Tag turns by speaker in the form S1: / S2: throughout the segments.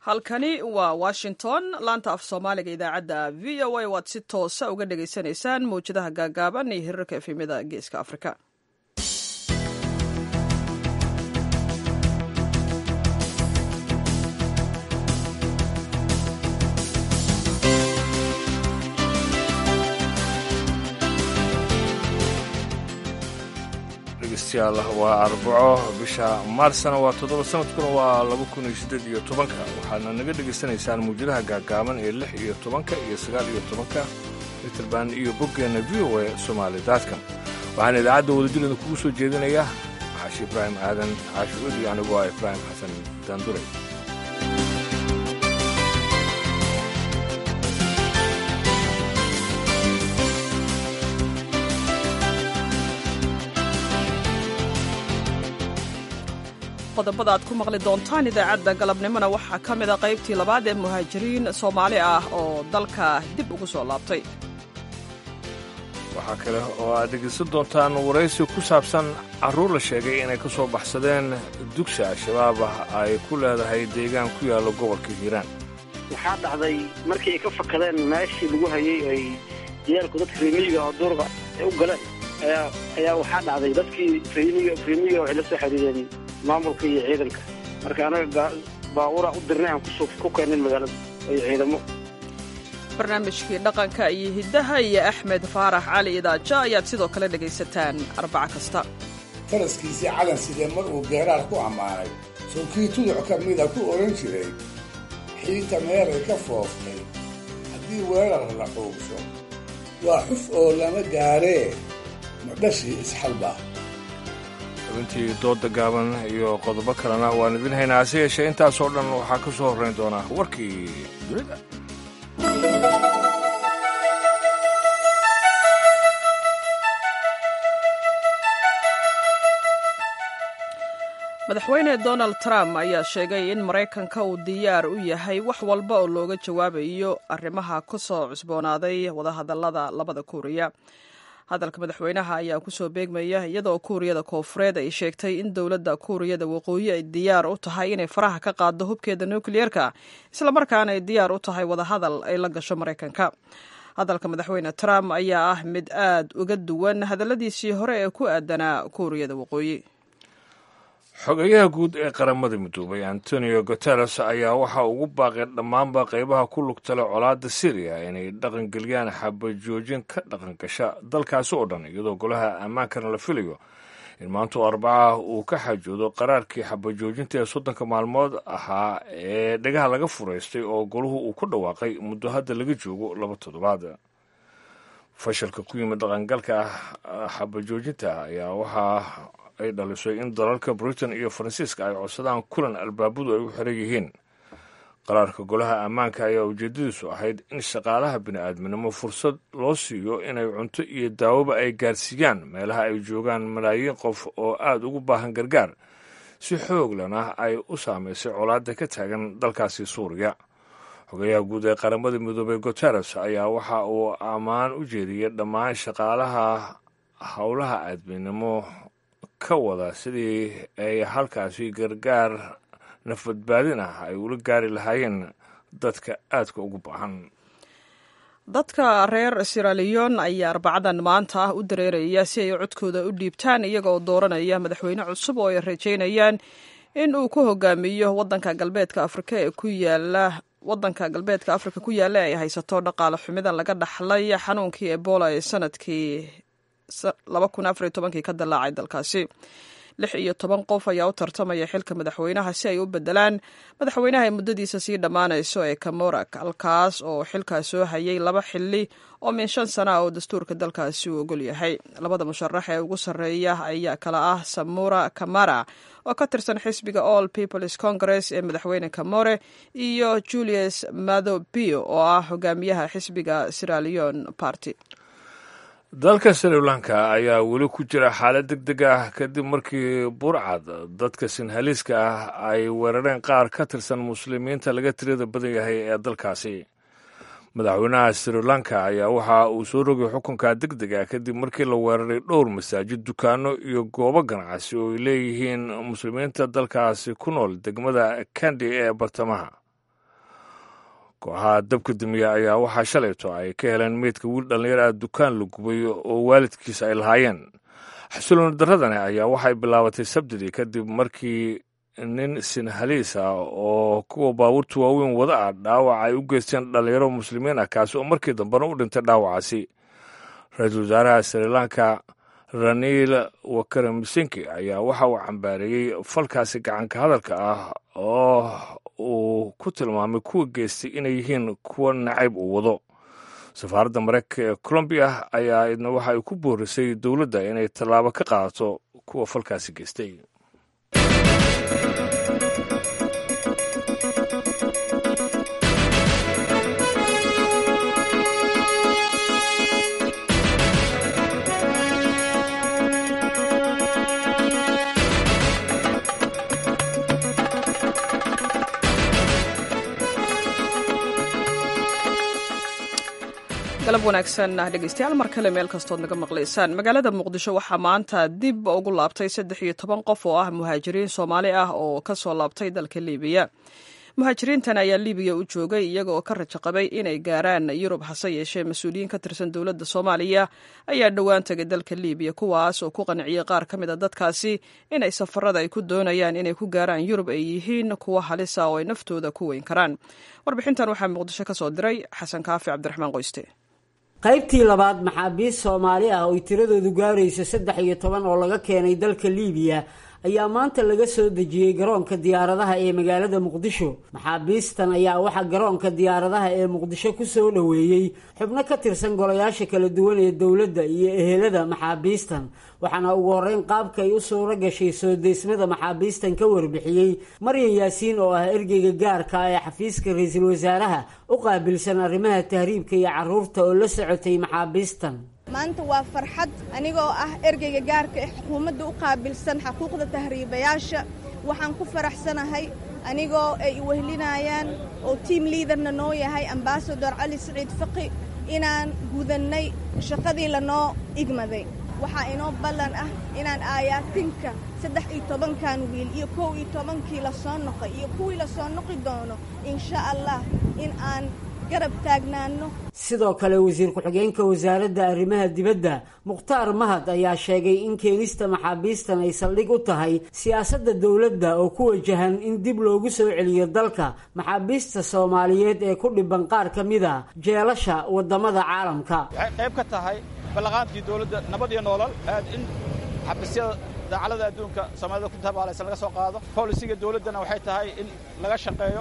S1: halkani waa washington laanta af soomaaliga idaacadda v o a waad si toosa uga dhagaysanaysaan mawjadaha gaagaaban iyo hirarka efemyada geeska afrika
S2: dhegeystayaal waa arbaco bisha maarsna waa toddoba sanadkuna waa laba kun iyo siddeed iyo tobanka waxaadna naga dhegaysanaysaan mawjadaha gaagaaban ee lix iyo tobanka iyo sagaal iyo tobanka mitrband iyo boggeenna v o a somaali daadkan waxaana idaacadda wadajirada kugu soo jeedinaya xaashi ibraahim aadan xaashi udi anigoo ah ibraahim xasan daanduray
S1: qodobada aad ku maqli doontaan idaacadda galabnimona waxaa ka mid a qaybtii labaad ee muhaajiriin soomaali ah oo dalka dib ugu soo laabtay
S2: waxaa kale oo aad dhegaysan doontaan waraysi ku saabsan carruur la sheegay inay ka soo baxsadeen dugsi al-shabaab ah ay ku leedahay deegaan ku yaalla gobolka hiiraan
S3: waxaa dhacday markii ay ka fakadeen meeshii lagu hayay ay diyaalku dadka reemiyiga oo duurga ay u galeen ayaa ayaa waxaa dhacday dadkii reemiga reemiyiga waxay la soo xiriireen maamulka iyo ciidanka marka anaga baabuura u dirnay aan ku keenin magaalada iyo ciidamo
S1: barnaamijkii dhaqanka iyo hiddaha iyo axmed faarax cali idaaja ayaad sidoo kale dhegaysataan arbaca kasta
S4: faraskiisii calan sidee mar uu geeraar ku ammaanay sowkii tuduc ka mida ku odhan jiray xiinta meelay ka fooftay haddii weerar la xuugso waa xuf oo lama gaaree madhashii isxalba
S2: xubintii dooda gaaban iyo qodobo kalena waan idin haynaa hase yeeshee intaasoo dhan waxaa ka soo horrayn doonaa warkii dunida
S1: madaxweyne donald trump ayaa sheegay in maraykanka uu diyaar u yahay wax walba oo looga jawaabayo arrimaha ku soo cusboonaaday wadahadallada labada kuuriya hadalka madaxweynaha ayaa kusoo beegmaya iyadoo kuuriyada koofureed ay sheegtay in dowladda kuuriyada waqooyi ay diyaar u tahay inay faraha ka qaaddo hubkeeda nukliyeerka islamarkaana ay diyaar u tahay wadahadal ay la gasho maraykanka hadalka madaxweyne trump ayaa ah mid aad uga duwan hadalladiisii hore ee ku aadanaa kuuriyada waqooyi
S2: xogeyaha guud ee qaramada midoobay antonio guteres ayaa waxaa ugu baaqay dhammaanba qaybaha ku lugtale colaadda syriya inay dhaqangeliyaan xabajoojin ka dhaqangasha dalkaasi oo dhan iyadoo golaha ammaankana la filayo in maanta oo arbacaah uu ka xajoodo qaraarkii xabajoojinta ee soddonka maalmood ahaa ee dhagaha laga furaystay oo golahu uu ku dhawaaqay muddo hadda laga joogo laba toddobaad fashilka ku yimid dhaqangalka xabajoojinta ayaa waxaa ay dhalisay in dalalka britain iyo faransiiska ay codsadaan kulan albaabadu ay u xiran yihiin qaraarka golaha ammaanka ayaa ujeedadiisu ahayd in shaqaalaha bini'aadminimo fursad loo siiyo inay cunto iyo daawoba ay gaarsiiyaan meelaha ay joogaan malaayiin qof oo aada ugu baahan gargaar si xooglana ay u saamaysay colaadda ka taagan dalkaasi suuriya xogayaha guud ee qaramada midoobey guteres ayaa waxa uu ammaan u jeediyey dhammaan shaqaalaha howlaha aadminimo ka wada sidii ay halkaasi gargaar nafbadbaadin ah ay ula gaari lahaayeen dadka aadka ugu baahan
S1: dadka reer siraliyon ayaa arbacadan maanta ah u dareeraya si ay codkooda u dhiibtaan iyaga oo dooranaya madaxweyne cusub oo ay rajaynayaan in uu ku hogaamiyo wadanka galbeedka afrika ee ku yaala wadanka galbeedka afrika ku yaalla ay haysato dhaqaale xumida laga dhaxlay xanuunkii ebola ee sanadkii ka dilaacay dalkaasi lix iyo toban qof ayaa u tartamaya xilka madaxweynaha si ay u bedelaan madaxweynaha ay muddadiisa sii dhammaanayso ee kamorak halkaas oo xilkaas soo hayay laba xili oo min shan sana ah oo dastuurka dalkaasi uu ogol yahay labada musharax ee ugu sarreeya ayaa kala ah samura kamara oo ka tirsan xisbiga all peoples congress ee madaxweyne kamore iyo julius madhobio oo ah hogaamiyaha xisbiga siralion party
S2: dalka sri lanka ayaa weli ku jira xaalad deg deg ah kadib markii burcad dadka sinhaliiska ah ay weerareen qaar ka tirsan muslimiinta laga tirada badan yahay ee dalkaasi madaxweynaha sri lanka ayaa waxa uu soo rogay xukunka deg deg ah kadib markii la weeraray dhowr masaajid dukaano iyo goobo ganacsi oo ay leeyihiin muslimiinta dalkaasi ku nool degmada kandi ee bartamaha kooxaha dabka dumiya ayaa waxaa shalayto ay ka heleen meydka wiil dhallinyar ah dukaan la gubay oo waalidkiisa ay lahaayeen xasilooni darradani ayaa waxay bilaabatay sabtidii kadib markii nin sinhaliis ah oo kuwa baabuurta waaweyn wada ah dhaawac ay u geysteen dhallinyaro muslimiin ah kaasi oo markii dambena u dhintay dhaawacaasi ra-iisul wasaaraha sri lanka raniil wakaramisinki ayaa waxa uu cambaareeyey falkaasi gacanka hadalka ah oo uu ku tilmaamay kuwa geystay inay yihiin kuwa nacayb uu wado safaaradda mareykanka ee colombiya ayaa idna waxa ay ku boorisay dowladda inay tallaabo ka qaadato kuwa falkaasi geystay
S1: galab wanaagsan dhegeystayaal mar kale meel kastood naga maqlaysaan magaalada muqdisho waxaa maanta dib ugu laabtay saddex iyo toban qof oo ah muhaajiriin soomaali ah oo ka soo laabtay dalka liibiya muhaajiriintan ayaa liibiya u joogay iyaga oo ka rajo qabay inay gaaraan yurub hase yeeshee mas-uuliyiin ka tirsan dowladda soomaaliya ayaa dhowaan tegay dalka liibiya kuwaas oo ku qanciyey qaar ka mid a dadkaasi inay safarada ay ku doonayaan inay ku gaaraan yurub ay yihiin kuwa halisa oo ay naftooda ku weyn karaan warbixintan waxaa muqdisho ka soo diray xasan kaafi cabdiraxmaan qoyste
S5: qaybtii labaad maxaabiist soomaali ah oy tiradoodu gaarayso saddex iyo toban oo laga keenay dalka liibiya ayaa maanta laga soo dejiyey garoonka diyaaradaha ee magaalada muqdisho maxaabiistan ayaa waxaa garoonka diyaaradaha ee muqdisho ku soo dhoweeyey xubno ka tirsan golayaasha kala duwan ee dowladda iyo ehelada maxaabiistan waxaana ugu horreyn qaabka ay u suuro gashay soo deysmada maxaabiistan ka warbixiyey maryan yaasiin oo ah ergeyga gaarka ee xafiiska ra-iisul wasaaraha u qaabilsan arrimaha tahriibka iyo carruurta oo la socotay maxaabiistan
S6: maanta waa farxad anigoo ah ergeyga gaarka ee xukuumadda u qaabilsan xuquuqda tahriibayaasha waxaan ku faraxsanahay anigoo ay wehlinayaan oo tiam liidarna noo yahay ambasador cali siciid faqi inaan gudannay shaqadii lanoo igmaday waxaa inoo ballan ah inaan aayaatinka saddex iyo tobankan wiil iyo kow iyo tobankii la soo noqay iyo kuwii la soo noqi doono insha allah in aan garab taagnaano
S5: sidoo kale wasiir ku-xigeenka wasaaradda arrimaha dibadda mukhtaar mahad ayaa sheegay in keenista maxaabiistan ay saldhig u tahay siyaasadda dowladda oo ku wajahan in dib loogu soo celiyo dalka maxaabiista soomaaliyeed ee ku dhiban qaar ka mid a jeelasha waddamada caalamka
S7: waxay qayb ka tahay ballaqaadkii dowladda nabad iyo noolal in xabiisyada daacalada adduunka soomaalida ku tabaalaysan laga soo qaado bolisiga dowladdana waxay tahay in laga shaqeeyo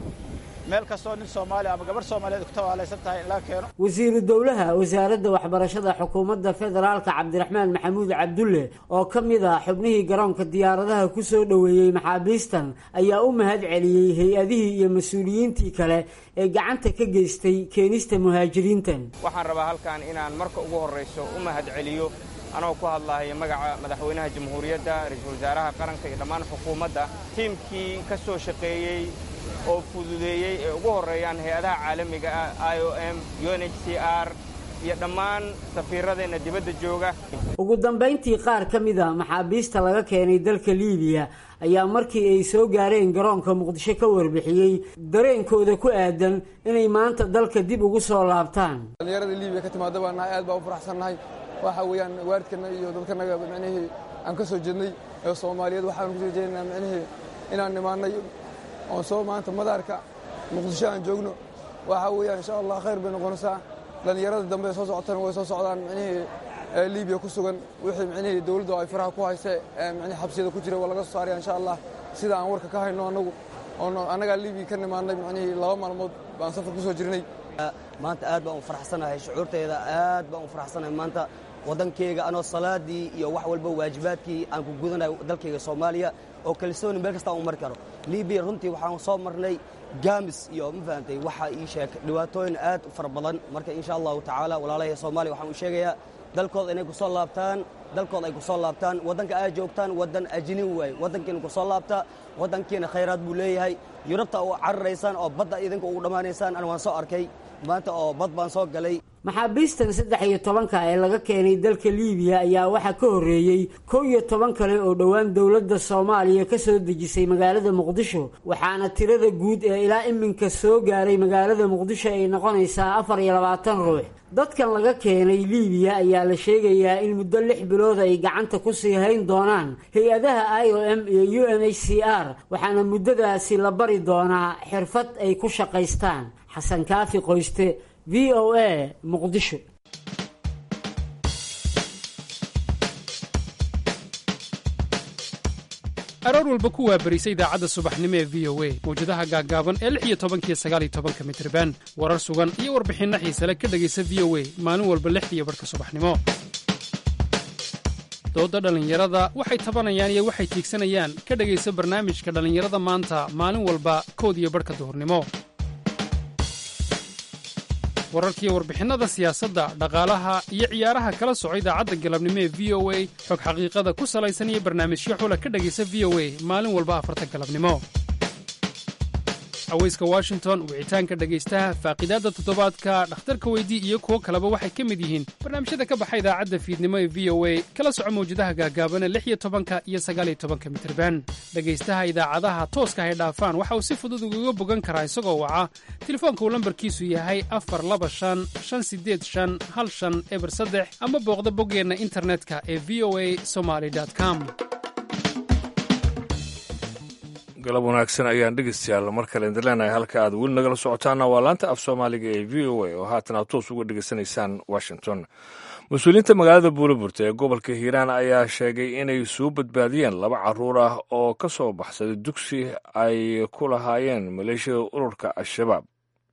S7: meel kastoo nin soomaali ama gabarh soomaaliyeed ku tabaalaysan tahay in laga keeno
S5: wasiiru dowlaha wasaaradda waxbarashada xukuumadda federaalka cabdiraxmaan maxamuud cabdulle oo ka mid ah xubnihii garoonka diyaaradaha ku soo dhoweeyey maxaabiistan ayaa u mahad celiyey hay-adihii iyo mas-uuliyiintii kale ee gacanta ka geystay keenista muhaajiriintan
S8: waxaan rabaa halkan inaan marka ugu horrayso u mahad celiyo anoo ku hadlaaya magaca madaxweynaha jamhuuriyadda ra-iisul wasaaraha qaranka iyo dhammaan xukuumadda tiimkii ka soo shaqeeyey oo fududeeyey ee ugu horreeyaan hay-adaha caalamiga ah i o m u n h c r iyo dhammaan safiiradeenna dibadda jooga
S5: ugu dambayntii qaar ka mid a maxaabiista laga keenay dalka liibiya ayaa markii ay soo gaareen garoonka muqdisho ka warbixiyey dareenkooda ku aadan inay maanta dalka dib ugu soo laabtaan
S9: dhallinyarada liibiya ka timaada baa nahay aad baa u faraxsannahay waxa weeyaan waalidkana iyo dadkanaga micnihii aan ka soo jeednay ee soomaaliyeed waxaan kusoo jeedinaa micnihii inaan nimaannay oon soo maanta madaarka muqdisho aan joogno waxa weeyaan insha allah khayr bay noqonaysaa dhallinyarada dambe ee soo socotana way soo socdaan micnihii liibiya ku sugan wixii micnihii dowladdu ay faraha ku hayse micnihii xabsiyada ku jira waa laga soo saaraya insha allah sida aan warka ka hayno annagu oon annagaa liibiya ka nimaannay micnihii laba maalmood baan safar ku soo jirnay
S10: maanta aad baan u faraxsanahay shucuurtayda aad baan u faraxsanahay maanta waddankayga anoo salaadii iyo wax walba waajibaadkii aan ku gudanayo dalkayga soomaaliya oo kalsooni meel kasta aan u mari karo libiya runtii waxaan soo marnay gaamis iyo ma fahamtay waxa ii sheeg dhibaatooyin aad u fara badan marka insha allahu tacaala walaalahay soomaaliya waxaan u sheegayaa dalkooda inay ku soo laabtaan dalkooda ay ku soo laabtaan waddanka aad joogtaan waddan ajinin waaye waddankiina ku soo laabta waddankiina khayraad buu leeyahay yurubta oo cararaysaan oo badda idinka ugu dhammaanaysaan an waan soo arkay maanta oo bad baan soo galay
S5: maxaabiistan saddex iyo tobanka ee laga keenay dalka liibiya ayaa waxaa ka horreeyey kow iyo toban kale oo dhowaan dowladda soomaaliya ka soo dejisay magaalada muqdisho waxaana tirada guud ee ilaa iminka soo gaaray magaalada muqdisho ay noqonaysaa afar iyo labaatan ruux dadkan laga keenay liibiya ayaa la sheegayaa in muddo lix bilood ay gacanta ku sii hayn doonaan hay-adaha i o m iyo u n h c r waxaana muddadaasi la bari doonaa xirfad ay ku shaqaystaan xasan kaafi qoyste v o a muqdisho
S11: aroor walba ku waabarisa idaacadda subaxnimo ee v o a mawjadaha gaaggaaban ee lix iyo tobankiyo sagaaliyo tobanka mitriban warar sugan iyo warbixinno xiisale ka dhegaysa v o a maalin walba lixdiiyo barhka subaxnimo doodda dhallinyarada waxay tabanayaan iyo waxay tiigsanayaan ka dhegaysa barnaamijka dhallinyarada maanta maalin walba kood iyo barhka duhurnimo wararkiiyo warbixinnada siyaasadda dhaqaalaha iyo ciyaaraha kala soco idaacadda galabnimo ee v o a xog xaqiiqada ku salaysan iyo barnaamijyo xula ka dhegaysa v o a maalin walba afarta galabnimo haweyska washington wicitaanka dhegaystaha faaqiidaadda toddobaadka dhakhtarka weydii iyo kuwo kaleba waxay ka mid yihiin barnaamijyada ka baxa idaacadda fiidnimo ee v o a kala soco mawjadaha gaagaabana lix iyo tobanka iyo sagaaliyo tobanka mitirban dhegaystaha idaacadaha tooska hay dhaafaan waxa uu si fudud ugaga bogan karaa isagoo waca telefoonka uu lambarkiisu yahay afar laba shan shan sideed shan hal shan eber saddex ama booqda boggeenna internetka ee v o a somaly com
S2: galab wanaagsan ayaan dhegeystayaal mar kale idin leenahay halka aad weli nagala socotaana waa laanta af soomaaliga ee v o a oo haatan aad toos uga dhegeysanaysaan washington mas-uuliyiinta magaalada buulaburta ee gobolka hiiraan ayaa sheegay inay soo badbaadiyeen laba caruur ah oo ka soo baxsaday dugsi ay ku lahaayeen maleeshiyada ururka al-shabaab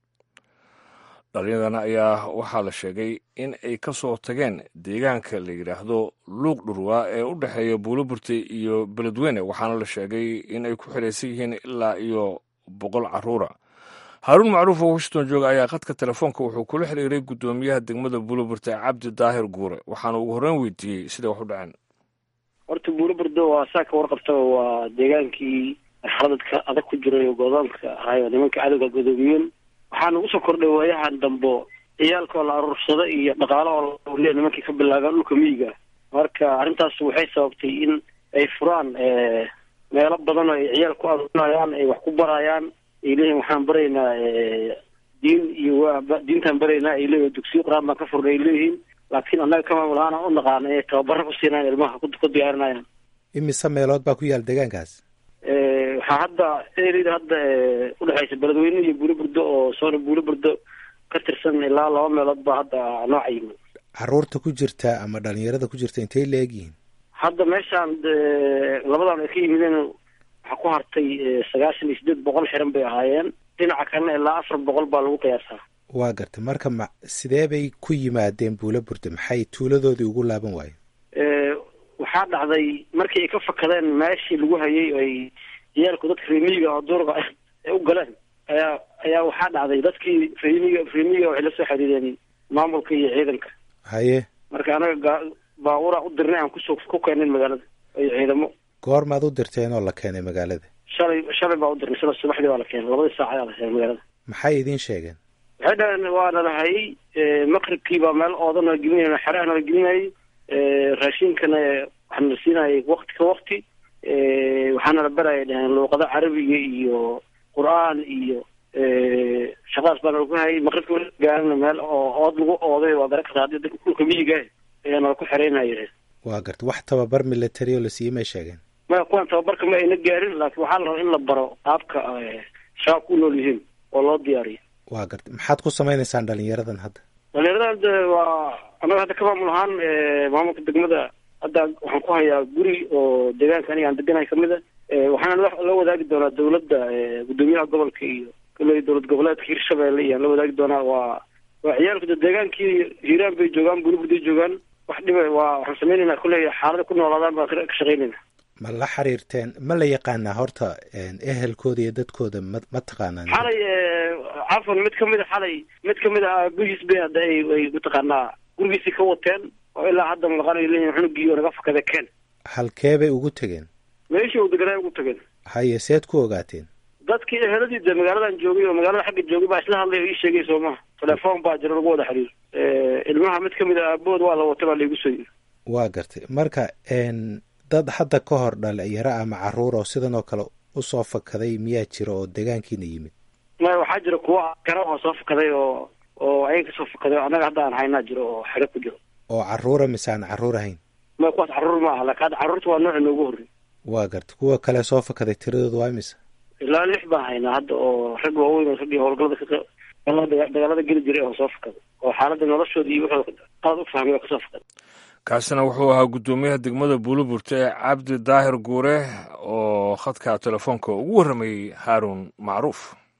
S2: dhalinyadan ayaa waxaa la sheegay in ay ka soo tageen deegaanka la yidhaahdo luuq dhurwa ee u dhexeeya buulaburta iyo beledweyne waxaana la sheegay in ay ku xidhaysan yihiin ilaa iyo boqol caruura haaruun macruuf oo washington jooga ayaa khadka telefoonka wuxuu kula xiriiray guddoomiyaha degmada buulaburta cabdi daahir guure waxaana ugu horreyn weydiiyey siday wax u dhaceen
S3: horta buulaburdo waa saa ka warqabtaba waa deegaankii marxaladadka adag ku jiray oo godoonka ahay oo nimanka cadowga godoomiyeen waxaa nagu soo kordhay waayahan dambo ciyaalkoo la aruursado iyo dhaqaalo oo lauliya nimankii ka bilaabaan dhulka miyiga marka arrintaas waxay sababtay in ay furaan meelo badan oo ay ciyaal ku aruurinayaan ay wax ku barayaan ay leeyihin waxaan baraynaa diin iyo diintaan baraynaa ay leeyihin dugsiyo qur-aan baan ka furnay ay leeyihiin laakiin annaga ka maamul ahaan aan u naqaana inay tababaro ku siinayaan ilmaha ku diyaarinayaan
S12: imise meelood baa ku yaal deegaankaas
S3: waxaa hadda erida hadda udhexaysa beledweyne iyo buuliburdo oo soona buuliburdo ka tirsan ilaa laba meelood baa hadda nooca yimi
S12: caruurta ku jirta ama dhalinyarada ku jirta intay la egyihiin
S3: hadda meeshaan labadan ay ka yimideen waxaa ku hartay sagaashan iyo sideed boqol xiran bay ahaayeen dhinaca kalena ilaa afar boqol baa lagu qiyaasaa
S12: waa garta marka ma sidee bay ku yimaadeen buulaburda maxay tuuladoodii ugu laaban waayeen
S3: waxaa dhacday markii ay ka fakadeen meeshii lagu hayay oo ay ciyaalku dadka reemiyiga oo duurka ay u galeen ayaa ayaa waxaa dhacday dadkii reemiga reemiyiga waxay la soo xiriireen maamulka iyo ciidanka
S12: haye
S3: marka anaga baabuura u dirnay aan kusoo ku keenin magaalada iyo ciidamo
S12: goormaad u dirteen oo la keenay magaalada
S3: shalay shalay baa u dirnay shala subaxdii baa la keenay labadii saac ayaa la keenay magaalada
S12: maxay idiin sheegeen
S3: waxay dhaheen waana la hayay maqribkii baa meel oodan la gelinay xerahana la gelinayay raashinkana waxaana la siinayay wakti ka wakti waxaana la baraya dhaheen luuqado carabiga iyo qur-aan iyo shaqadaas baana lagu hayay maqribka gaarina meel oo ood lagu ooday waa gara kartaa hadii dhulka miyiga ayaana laku xereynaya
S12: waa garta wax tababar military oo la siiyey may sheegeen
S3: maya kuwan tababarka ma ayna gaarin laakiin waxaa la rabaa in la baro qaabka shabaabka u nool yihiin oo loo diyaariyo
S12: waa garta maxaad ku samaynaysaan dhalinyaradan hadda
S3: dhalinyaradan de waa annaga hadda ka maamul ahaan maamulka degmada hadda waxaan ku hayaa guri oo deegaanka aniga aan deganahay kamid a waxaana la wadaagi doonaa dawladda guddoomiyaha gobolka iyo kale dowlad goboleedka hirshabelle iyo aan la wadaagi doonaa waa waa ciyaalku de deegaankii hiiraan bay joogaan buliburday joogaan wax dhiba waa waxaan sameynayna kulley xaalada ku noolaadaan baan ka shaqeynayna
S12: ma la xiriirteen ma la yaqaanaa horta ehelkooda iyo dadkooda ma ma taqaanaan
S3: xalay cafan mid kamid a xalay mid kamid a aabihiis bay hadda ay ay mataqaanaa gurigiisii ka wateen oo ilaa hadda maqanayo leeyihin cunugii oo naga fakada keen
S12: halkee bay ugu tegeen
S3: meeshii uu deganaa ugu tageen
S12: haye seed ku ogaateen
S3: dadkii eheladii de magaaladan joogay oo magaalada xagga joogay baa isla hadlay oo ii sheegay soo maha telefoon baa jira lagu wada xiriir ilmaha mid kamid a aabood waa la watay baa laigu soo yiri
S12: waa gartay marka dad hadda ka hor dhalinyaro ama caruur oo sidan oo kale usoo fakaday miyaa jira oo deegaankiina yimid
S3: maya waxaa jira kuwa kara oo soo fakaday oo oo ayaga kasoo fakaday oo annaga hadda aan haynaa jiro oo xero ku jiro
S12: oo caruura mise aan caruur ahayn
S3: maya kuwaas caruur ma aha laakin hadda carruurta waa nooci noogu horrey
S12: waa gartay kuwa kale soo fakaday tiradooda waa mise
S3: ilaa lix baan haynaa hadda oo rag waaweyn oo raggii howlgalada ka dagaalada geli jiray oo soo fakaday oo xaaladda noloshooda iyo wuxuu qaad u fahmay oo kasoo fakaday
S2: kaasina wuxuu ahaa guddoomiyaha degmada buuliburta ee cabdi daahir guure oo khadka telefoonka ugu warramayey haaruun macruuf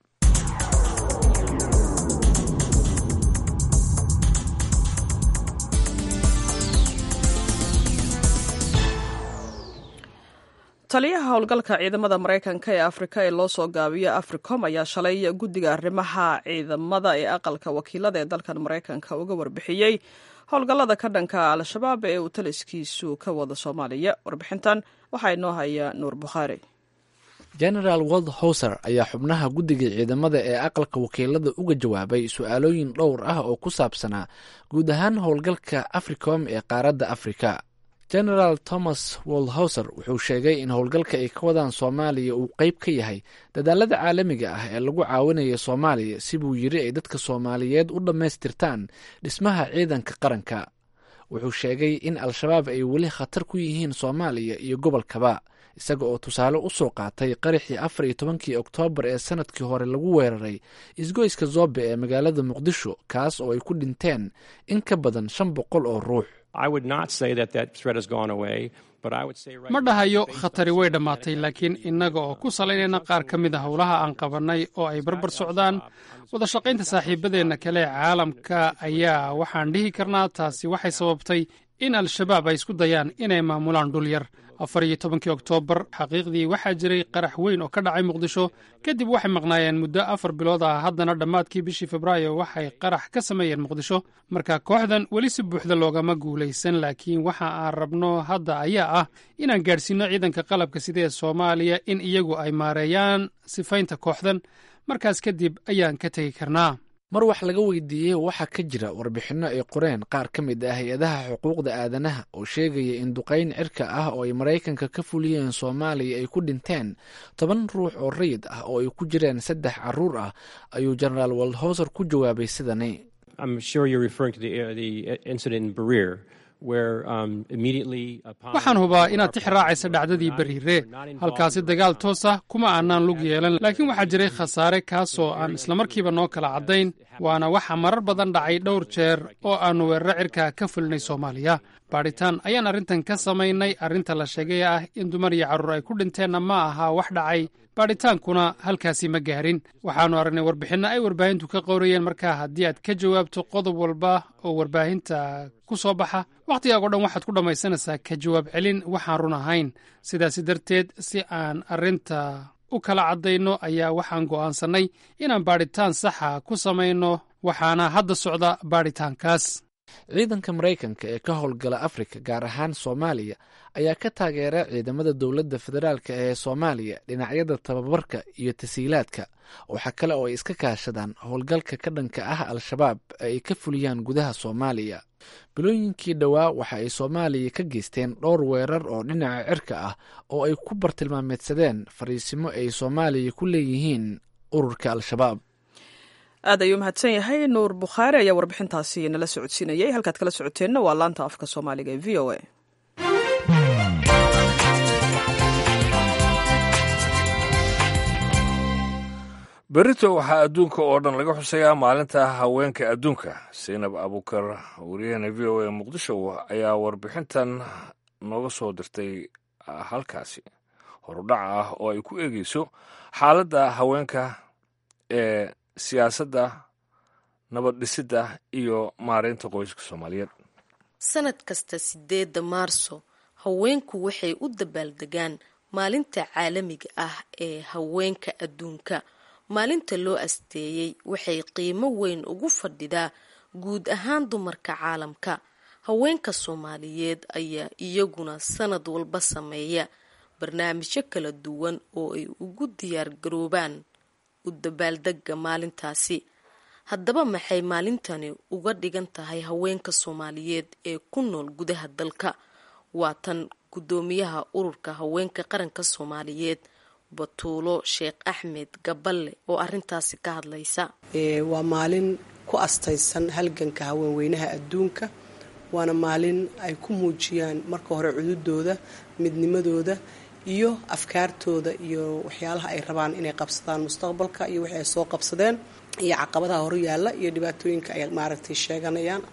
S1: taliyaha howlgalka ciidamada maraykanka ee afrika ee loo soo gaabiyo africom ayaa shalay guddiga arrimaha ciidamada ee aqalka wakiilada ee dalkan maraykanka uga warbixiyey howlgallada ka dhanka al-shabaab ee uu taliskiisu ka wada soomaaliya warbixintan waxaa inoo haya nuur bukhaari
S13: genaraal wold howser ayaa xubnaha guddiga ciidamada ee aqalka wakiilada uga jawaabay su-aalooyin dhowr ah oo ku saabsanaa guud ahaan howlgalka africom ee qaaradda afrika genaraal thomas woldhowser wuxuu sheegay in howlgalka ay ka wadaan soomaaliya uu qeyb ka yahay dadaalada caalamiga ah ee lagu caawinayo soomaaliya si buu yiri ay dadka soomaaliyeed u dhammaystirtaan dhismaha ciidanka qaranka wuxuu sheegay in al-shabaab ay weli khatar ku yihiin soomaaliya iyo gobolkaba isaga oo tusaale u soo qaatay qaraxii afar iyo tobankii oktoobar ee sanadkii hore lagu weeraray isgoyska zobe ee magaalada muqdisho kaas oo ay ku dhinteen in ka badan shan boqol oo ruux
S11: ma dhahayo khatari way dhammaatay laakiin innaga oo ku salaynayna qaar ka mid a howlaha aan qabannay oo ay barbar socdaan wada shaqaynta saaxiibadeenna kale ee caalamka ayaa waxaan dhihi karnaa taasi waxay sababtay in al-shabaab ay isku dayaan inay maamulaan dhul yar afar iyo tobankii oktoobar xaqiiqdii waxaa jiray qarax weyn oo ka dhacay muqdisho kadib waxay maqnaayeen muddo afar bilood ah haddana dhammaadkii bishii febraayo waxay qarax ka sameeyeen muqdisho marka kooxdan weli si buuxda loogama guulaysan laakiin waxa aan rabno hadda ayaa ah inaan gaadhsiinno ciidanka qalabka sida ee soomaaliya in iyagu ay maareeyaan sifaynta kooxdan markaas kadib ayaan ka tegi karnaa
S13: mar wax laga weydiiyey waxaa ka jira warbixinno ay qoreen qaar ka mid ah hay-adaha xuquuqda aadanaha oo sheegaya in duqayn cirka ah oo ay maraykanka ka fuliyeen soomaaliya ay ku dhinteen toban ruux oo rayid ah oo ay ku jireen saddex caruur ah ayuu jenaraal woldhowser ku jawaabay sidani
S11: waxaan hubaa inaad tix raacaysa dhacdadii beriire halkaasi dagaal toos ah kuma aanaan lug yeelan laakiin waxaa jiray khasaare kaasoo aan islamarkiiba noo kala caddayn waana waxa marar badan dhacay dhowr jeer oo aannu weeraro cirka ka fulinay soomaaliya baadhitaan ayaan arrintan ka samaynay arrinta la sheegay ah in dumar iyo carruur ay ku dhinteenna ma aha wax dhacay baadhitaankuna halkaasi ma gaarin waxaannu aragnay warbixinno ay warbaahintu ka qowrayeen markaa haddii aad ka jawaabto qodob walba oo warbaahinta ku soo baxa wakhtigaago dhan waxaad ku dhammaysanaysaa ka jawaab celin waxaan run ahayn sidaasi darteed si aan arrinta u kala caddayno ayaa waxaan go'aansannay inaan baadhitaan saxa ku samayno waxaana hadda socda baadhitaankaas
S13: ciidanka maraykanka ee ka howlgala afrika gaar ahaan soomaaliya ayaa ka taageera ciidamada dowladda federaalka ee soomaaliya dhinacyada tababarka iyo tasiilaadka waxaa kale oo ay iska kaashadaan howlgalka ka dhanka ah al-shabaab ee ay ka fuliyaan gudaha soomaaliya bilooyinkii dhowaa waxa ay soomaaliya ka geysteen dhowr weerar oo dhinaca cirka ah oo ay ku bartilmaameedsadeen fariisimo ay soomaaliya ku leeyihiin ururka al-shabaab
S1: aad ayuu mahadsan yahay nuur bukhaari ayaa warbixintaasi nala socodsiinayay halkaad kala socoteenna waa laanta afka soomaaliga ee v o a
S2: berito waxaa adduunka oo dhan laga xusayaa maalinta haweenka adduunka saynab abuukar wariyahena v o a muqdisho ayaa warbixintan nooga soo dirtay halkaasi horudhac ah oo ay ku eegeyso xaaladda haweenka ee siyaasadda nabad dhisidda iyo maareynta qoyska soomaaliyeed
S14: sanad kasta sideedda maarso haweenku waxay u dabaaldegaan maalinta caalamiga ah ee haweenka adduunka maalinta loo asteeyey waxay qiimo weyn ugu fadhidaa guud ahaan dumarka caalamka haweenka soomaaliyeed ayaa iyaguna sanad walba sameeya barnaamijyo kala duwan oo ay ugu diyaar garoobaan u dabaaldega maalintaasi haddaba maxay maalintani uga dhigan tahay haweenka soomaaliyeed ee ku nool gudaha dalka waa tan guddoomiyaha ururka haweenka qaranka soomaaliyeed batuulo sheekh axmed gaballe oo arintaasi ka hadlaysa
S15: waa maalin ku astaysan halganka haweenweynaha adduunka waana maalin ay ku muujiyaan marka hore cududooda midnimadooda iyo afkaartooda iyo waxyaalaha ay rabaan inay qabsadaan mustaqbalka iyo wixii ay soo qabsadeen iyo caqabadaha hor yaalla iyo dhibaatooyinka ay maaragtay sheeganayaan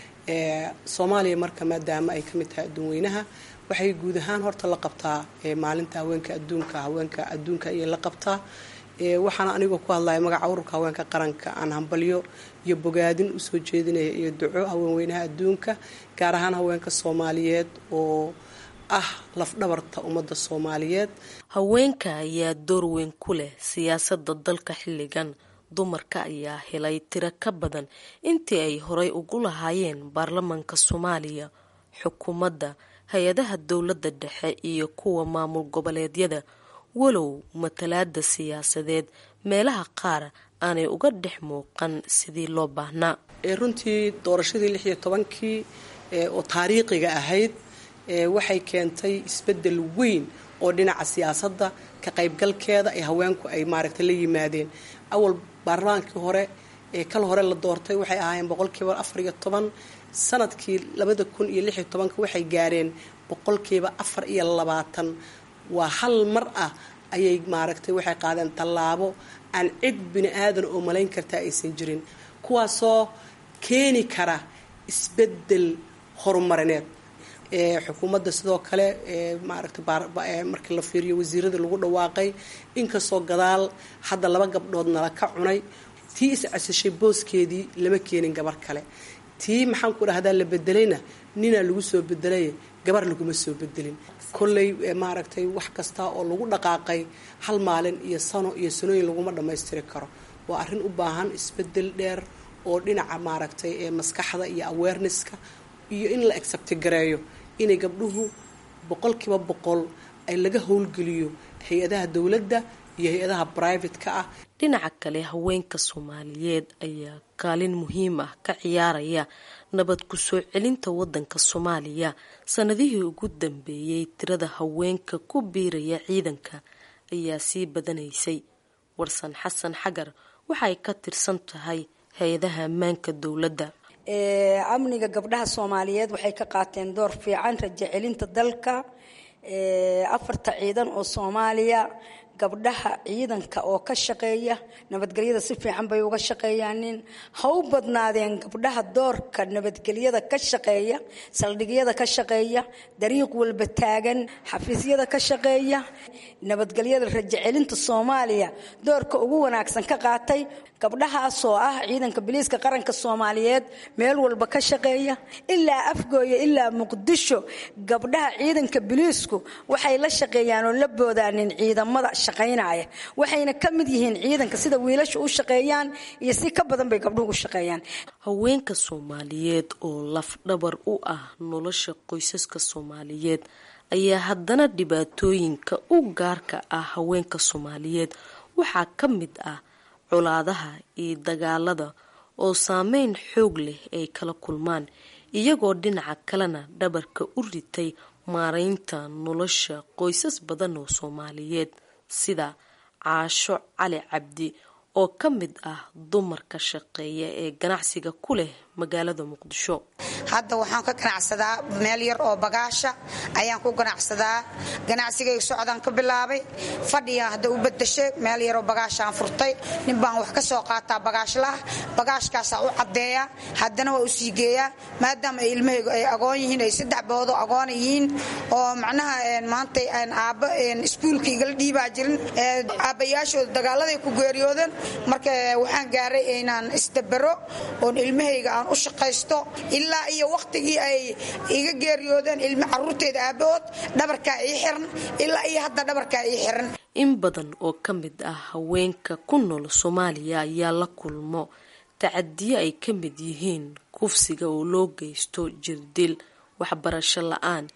S15: soomaaliya marka maadaama ay ka mid tahay adduunweynaha waxay guud ahaan horta la qabtaa maalinta haweenka adduunka haweenka adduunka ayay la qabtaa waxaana anigoo ku hadlaya magaca ururka haweenka qaranka aan hambalyo iyo bogaadin usoo jeedinaya iyo duco haweenweynaha adduunka gaar ahaan haweenka soomaaliyeed oo ah lafdhabarta ummadda soomaaliyeed
S14: haweenka ayaa door weyn ku leh siyaasadda dalka xilligan dumarka ayaa helay tiro ka badan intii ay horay ugu lahaayeen baarlamaanka soomaaliya xukuumadda hay-adaha dowladda dhexe iyo kuwa maamul goboleedyada walow matalaada siyaasadeed meelaha qaar aanay uga dhex muuqan sidii loo baahnaa
S15: runtii doorashadii lix iyo tobankii oo taariikhiga ahayd waxay keentay isbedel weyn oo dhinaca siyaasadda ka qaybgalkeeda ee haweenku ay maaragtay la yimaadeen awal baarlamaankii hore ee kal hore la doortay waxay ahaayeen boqolkiiba afar iyo toban sanadkii labada kun iyo lix iyo tobanka waxay gaareen boqolkiiba afar iyo labaatan waa hal mar ah ayay maaragtay waxay qaadeen tallaabo aan cid bini aadan oo malayn kartaa aysan jirin kuwaasoo keeni kara isbedel horumarineed xukuumadda sidoo kale maaragtay markii la fiiriyo wasiirada lagu dhawaaqay inkastoo gadaal hadda laba gabdhood nala ka cunay tii iscasashay booskeedii lama keenin gabar kale tii maxaan ku dhahdaa la bedelayna ninaa lagu soo bedelay gabar laguma soo bedelin kolley maaragtay wax kasta oo lagu dhaqaaqay hal maalin iyo sano iyo sanooyin laguma dhammaystiri karo waa arrin u baahan isbedel dheer oo dhinaca maaragtay maskaxda iyo awarenesska iyo in la acceptigareeyo inay gabdhuhu boqolkiiba boqol ay laga howlgeliyo hay-adaha dowladda iyo hay-adaha brivatka ah
S14: dhinaca kale haweenka soomaaliyeed ayaa kaalin muhiim ah ka ciyaaraya nabad ku soo celinta wadanka soomaaliya sanadihii ugu dambeeyey tirada haweenka ku biiraya ciidanka ayaa sii badanaysay warsan xasan xagar waxay ka tirsan tahay hay-adaha ammaanka dowladda
S16: amniga gabdhaha soomaaliyeed waxay ka qaateen door fiican rajo celinta dalka afarta ciidan oo soomaaliya gabdhaha ciidanka oo ka shaqeeya nabadgelyada si fiican bay uga shaqeeyaanin ha u badnaadeen gabdhaha doorka nabadgelyada ka shaqeeya saldhigyada ka shaqeeya dariiq walba taagan xafiisyada ka shaqeeya nabadgelyada rajo celinta soomaaliya doorka ugu wanaagsan ka qaatay gabdhahaasoo ah ciidanka biliiska qaranka soomaaliyeed meel walba ka shaqeeya ilaa afgooya ilaa muqdisho gabdhaha ciidanka biliisku waxay la shaqeeyaan oo la boodaanin ciidamada shaqaynaya waxayna ka mid yihiin ciidanka sida wiilasha u shaqeeyaan iyo si ka badan bay gabdhuhu u shaqeeyaan
S14: haweenka soomaaliyeed oo lafdhabar u ah nolosha qoysaska soomaaliyeed ayaa haddana dhibaatooyinka u gaarka ah haweenka soomaaliyeed waxaa ka mid ah colaadaha iyo dagaalada oo saameyn xoog leh ay kala kulmaan iyagoo dhinaca kalena dhabarka u ritay maaraynta nolosha qoysas badan oo soomaaliyeed sida caasho cali cabdi oo ka mid ah dumarka shaqeeya ee ganacsiga ku leh magaalada muqdisho
S17: hadda waxaan ka ganacsadaa meel yar oo bagaasha ayaan ku ganacsadaa ganacsigayga socdaan ka bilaabay fadhigaan hadda u badashay meel yaroo bagaashaan furtay nin baan wax ka soo qaataa bagaashlah bagaashkaasaa u caddeeya haddana waa u sii geeyaa maadaama ay ilmahaygu ay agoon yihiin ay saddex boodo agoona yihiin oo macnaha maanta aabba iskuulka igala dhiibaa jirin aabbayaashooda dagaaladay ku geeriyoodeen marka waxaan gaaray inaan isdabero oon ilmahayga aan u shaqaysto ilaa iyo wakhtigii ay iga geeriyoodeen ilmi caruurteeda aabahood dhabarkaa ii xiran ilaa iyo hadda dhabarkaa ii xiran
S14: in badan oo ka mid ah haweenka ku nool soomaaliya ayaa la kulmo tacadiyo ay ka mid yihiin kufsiga oo loo geysto jirdil waxbarasho la-aan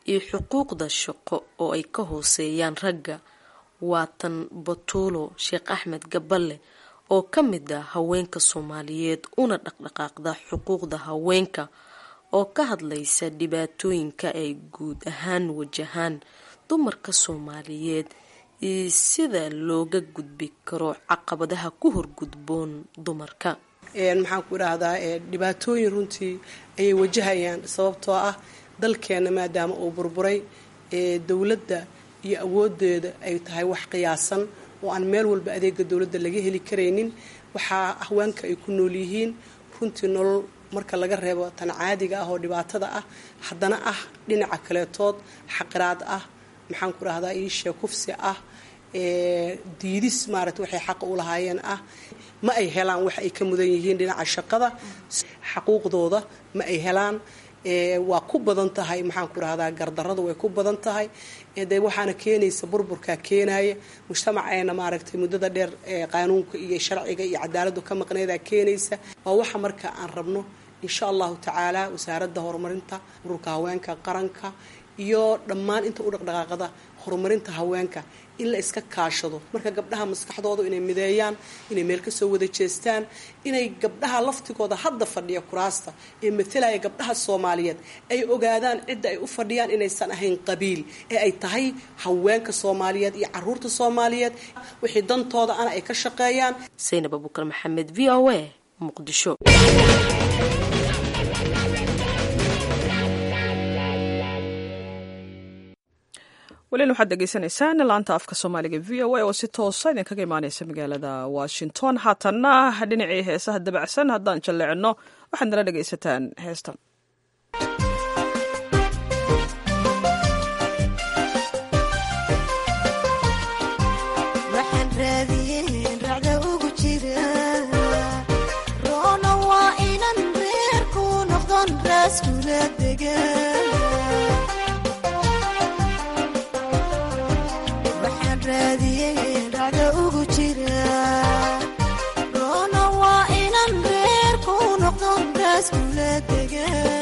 S14: iyo xuquuqda shaqo oo ay ka hooseeyaan ragga waa tan batuulo sheekh axmed gaballe oo ka mid ah haweenka soomaaliyeed una dhaqdhaqaaqda xuquuqda haweenka oo ka hadlaysa dhibaatooyinka ay guud ahaan wajahaan dumarka soomaaliyeed iyo sida looga gudbi karo caqabadaha ku horgudboon dumarka
S15: maxaan ku idhaahdaa dhibaatooyin runtii ayay wajahayaan sababtoo ah dalkeena maadaama uu burburay dowladda iyo awoodeeda ay tahay wax qiyaasan oo aan meel walba adeega dowladda laga heli karaynin waxaa haweenka ay ku nool yihiin runtii nolol marka laga reebo tan caadiga ah oo dhibaatada ah haddana ah dhinaca kaleetood xaqiraad ah maxaan ku idhahdaa iishee kufsi ah diidis maarata waxay xaqa u lahaayeen ah ma ay helaan wax ay ka mudan yihiin dhinaca shaqada xaquuqdooda ma ay helaan waa ku badan tahay maxaan ku rahdaa gardaradu way ku badan tahay de waxaana keenaysa burburkaa keenaya mujtamaceena maaragtay muddada dheer qaanuunka iyo sharciga iyo cadaaladu ka maqneedaa keenaysa waa waxa marka aan rabno insha allahu tacaala wasaaradda horumarinta ururka haweenka qaranka iyo dhammaan inta u dhaqdhaqaaqada horumarinta haweenka in la iska kaashado marka gabdhaha maskaxdooda inay mideeyaan inay meel kasoo wada jeestaan inay gabdhaha laftigooda hadda fadhiya kuraasta ee matalaya gabdhaha soomaaliyeed ay ogaadaan cidda ay u fadhiyaan inaysan ahayn qabiil ee ay tahay haweenka soomaaliyeed iyo caruurta soomaaliyeed wixii dantooda ana ay ka shaqeeyaan
S14: saynab abukar maxamed v o a muqdisho
S1: welina waxaad degeysanaysaan laanta afka soomaaliga v o a oo si toosa idinkaga imaaneysa magaalada washington haatanna dhinacii heesaha dabacsan haddaan jalleecino waxaad nala dhegaysataan heestan
S18: Rona waa inan reer ku noqdon raas kula degan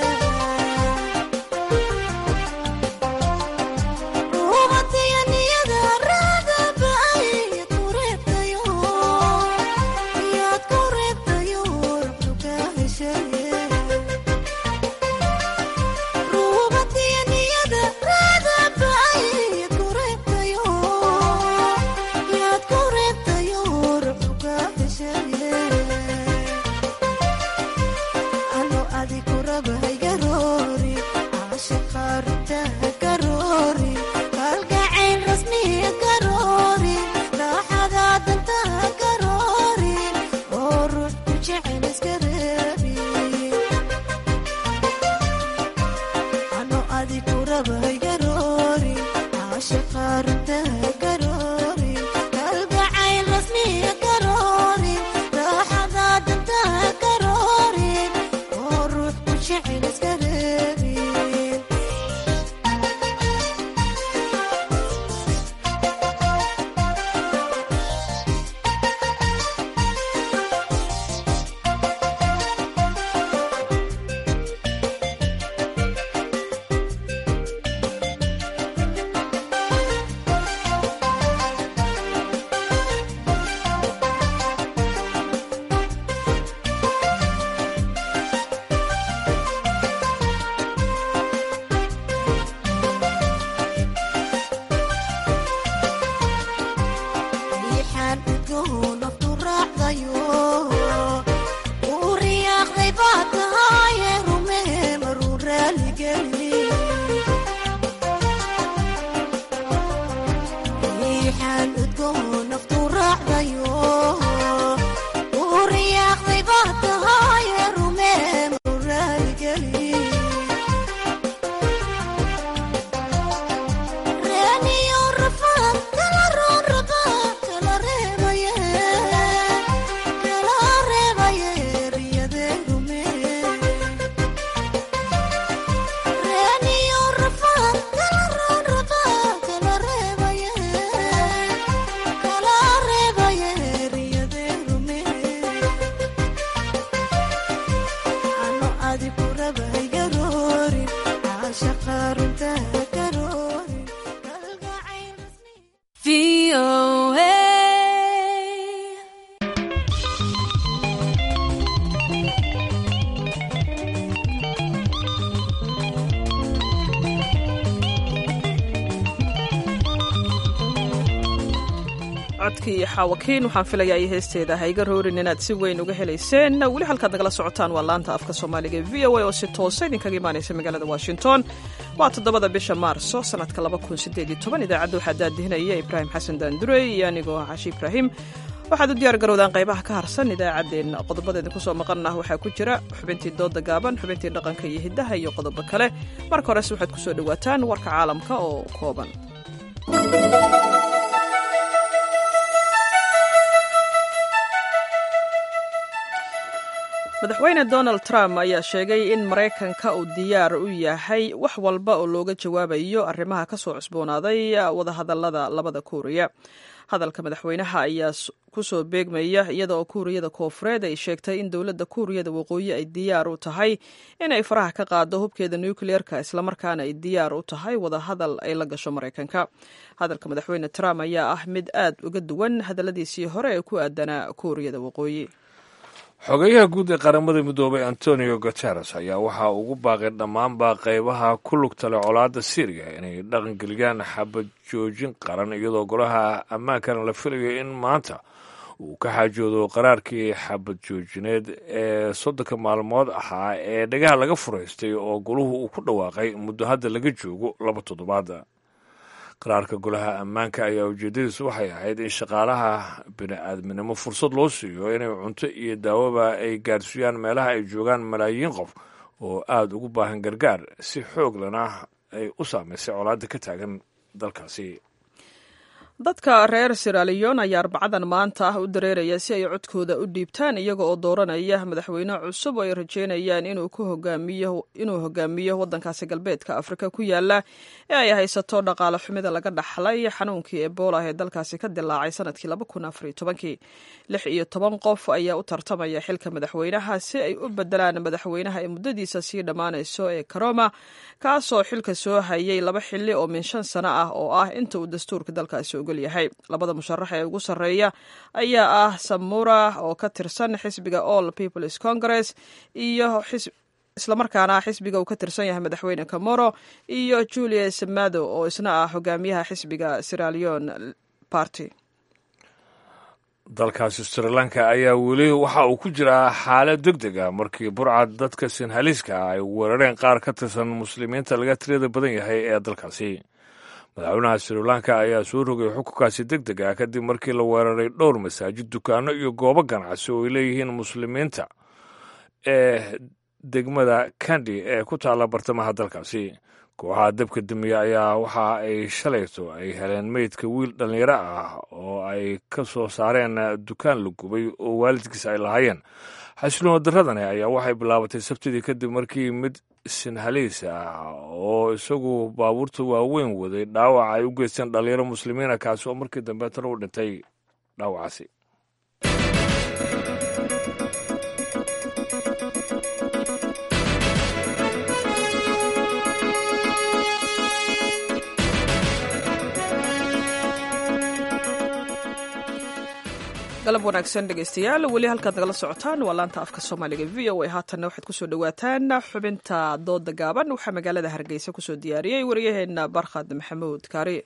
S1: codkii xaawakiin waxaan filayaa iyo heesteeda hayga roorin inaad si weyn uga helayseen weli halkaad nagala socotaan waa laanta afka soomaaliga v o a oo si toosa idinkaga imaanaysa magaalada washington waa toddobada bisha maarso sanadka idaacadda waxaa daadihinaya ibraahim xasan daandurey iyo anigoo cashi ibraahim waxaad u diyaar garowdaan qaybaha ka harsan idaacaddeenna qodobada idinku soo maqannah waxaa ku jira xubintii dooda gaaban xubintii dhaqanka iyo hiddaha iyo qodobo kale marka horese waxaad ku soo dhowaataan warka caalamka oo kooban madaxweyne donald trump ayaa sheegay in maraykanka uu diyaar u yahay wax walba oo looga jawaabayo arrimaha ka soo cusboonaaday wadahadallada labada kuuriya hadalka madaxweynaha ayaa kusoo beegmaya iyada oo kuuriyada koofureed ay sheegtay in dowladda kuuriyada waqooyi ay diyaar u tahay inay faraha ka qaado hubkeeda nukliyeerka islamarkaana ay diyaar u tahay wadahadal ay la gasho maraykanka hadalka madaxweyne trump ayaa ah mid aad uga duwan hadalladiisii hore ee ku aadanaa kuuriyada waqooyi
S2: xogeyaha guud ee qaramada midoobay antonio guteres ayaa waxaa ugu baaqay dhammaanba qaybaha ku lugta leh colaadda syriya inay dhaqangeliyaan xabad joojin qaran iyadoo golaha ammaankana la filayo in maanta uu ka xaajoodo qaraarkii xabad joojineed ee soddonka maalmood ahaa ee dhagaha laga furaystay oo goluhu uu ku dhawaaqay muddo hadda laga joogo laba toddobaad qaraarka golaha ammaanka ayaa ujeedadiisu waxay ahayd in shaqaalaha bini-aadminimo fursad loo siiyo inay cunto iyo daawoba ay gaarsiiyaan meelaha ay joogaan malaayiin qof oo aada ugu baahan gargaar si xooglana ay u saamaysay colaadda ka taagan dalkaasi
S1: dadka reer siraliyon ayaa arbacadan maanta ah u dareeraya si ay codkooda u dhiibtaan iyaga oo dooranaya madaxweyne cusub oo ay rajeynayaan inuu hogaamiyo wadankaasi galbeedka afrika ku yaala ee ay haysato dhaqaale xumida laga dhaxlay xanuunkii ebola ee dalkaasi ka dilaacay sanadkii lix iyo toban qof ayaa u tartamaya xilka madaxweynaha si ay u bedelaan madaxweynaha ee muddadiisa sii dhammaanayso ee karoma kaasoo xilka soo hayay laba xili oo min shan sano ah oo ah inta uu dastuurka dalkaasi ogol yahay labada musharax ee ugu sarreeya ayaa ah samura oo ka tirsan xisbiga all peoples congress iyo islamarkaana xisbiga uu ka tirsan yahay madaxweyne camoro iyo julius mado oo isna ah hogaamiyaha xisbiga siralion party
S2: dalkaasi sri lanka ayaa weli waxa uu ku jiraa xaalad deg deg ah markii burcad dadka sinhaliiska ah ay weerareen qaar ka tirsan muslimiinta laga tirada badan yahay ee dalkaasi madaxweynaha sri lanka ayaa soo rogay xukunkaasi deg deg ah kadib markii la weeraray dhowr masaajid dukaano iyo goobo ganacsi oo ay leeyihiin muslimiinta ee degmada kandi ee ku taalla bartamaha dalkaasi kooxaha dabka damiya ayaa waxa ay shalayto ay heleen meydka wiil dhallinyaro ah oo ay ka soo saareen dukaan la gubay oo waalidkiisa ay lahaayeen xasiloon daradani ayaa waxay bilaabatay sabtidii kadib markii mid sinhaliis ah oo isagu baabuurta waaweyn waday dhaawac ay u geysteen dhallinyaro muslimiina kaasi oo markii dambe tan u dhintay dhaawacaasi
S1: galab wanaagsan dhegeystayaal weli halkaad nagala socotaan waa laanta afka soomaaliga v o a haatanna waxaad kusoo dhawaataan xubinta dooda gaaban waxaa magaalada hargeysa kusoo diyaariyey waryaheena barkhad maxamuud kaari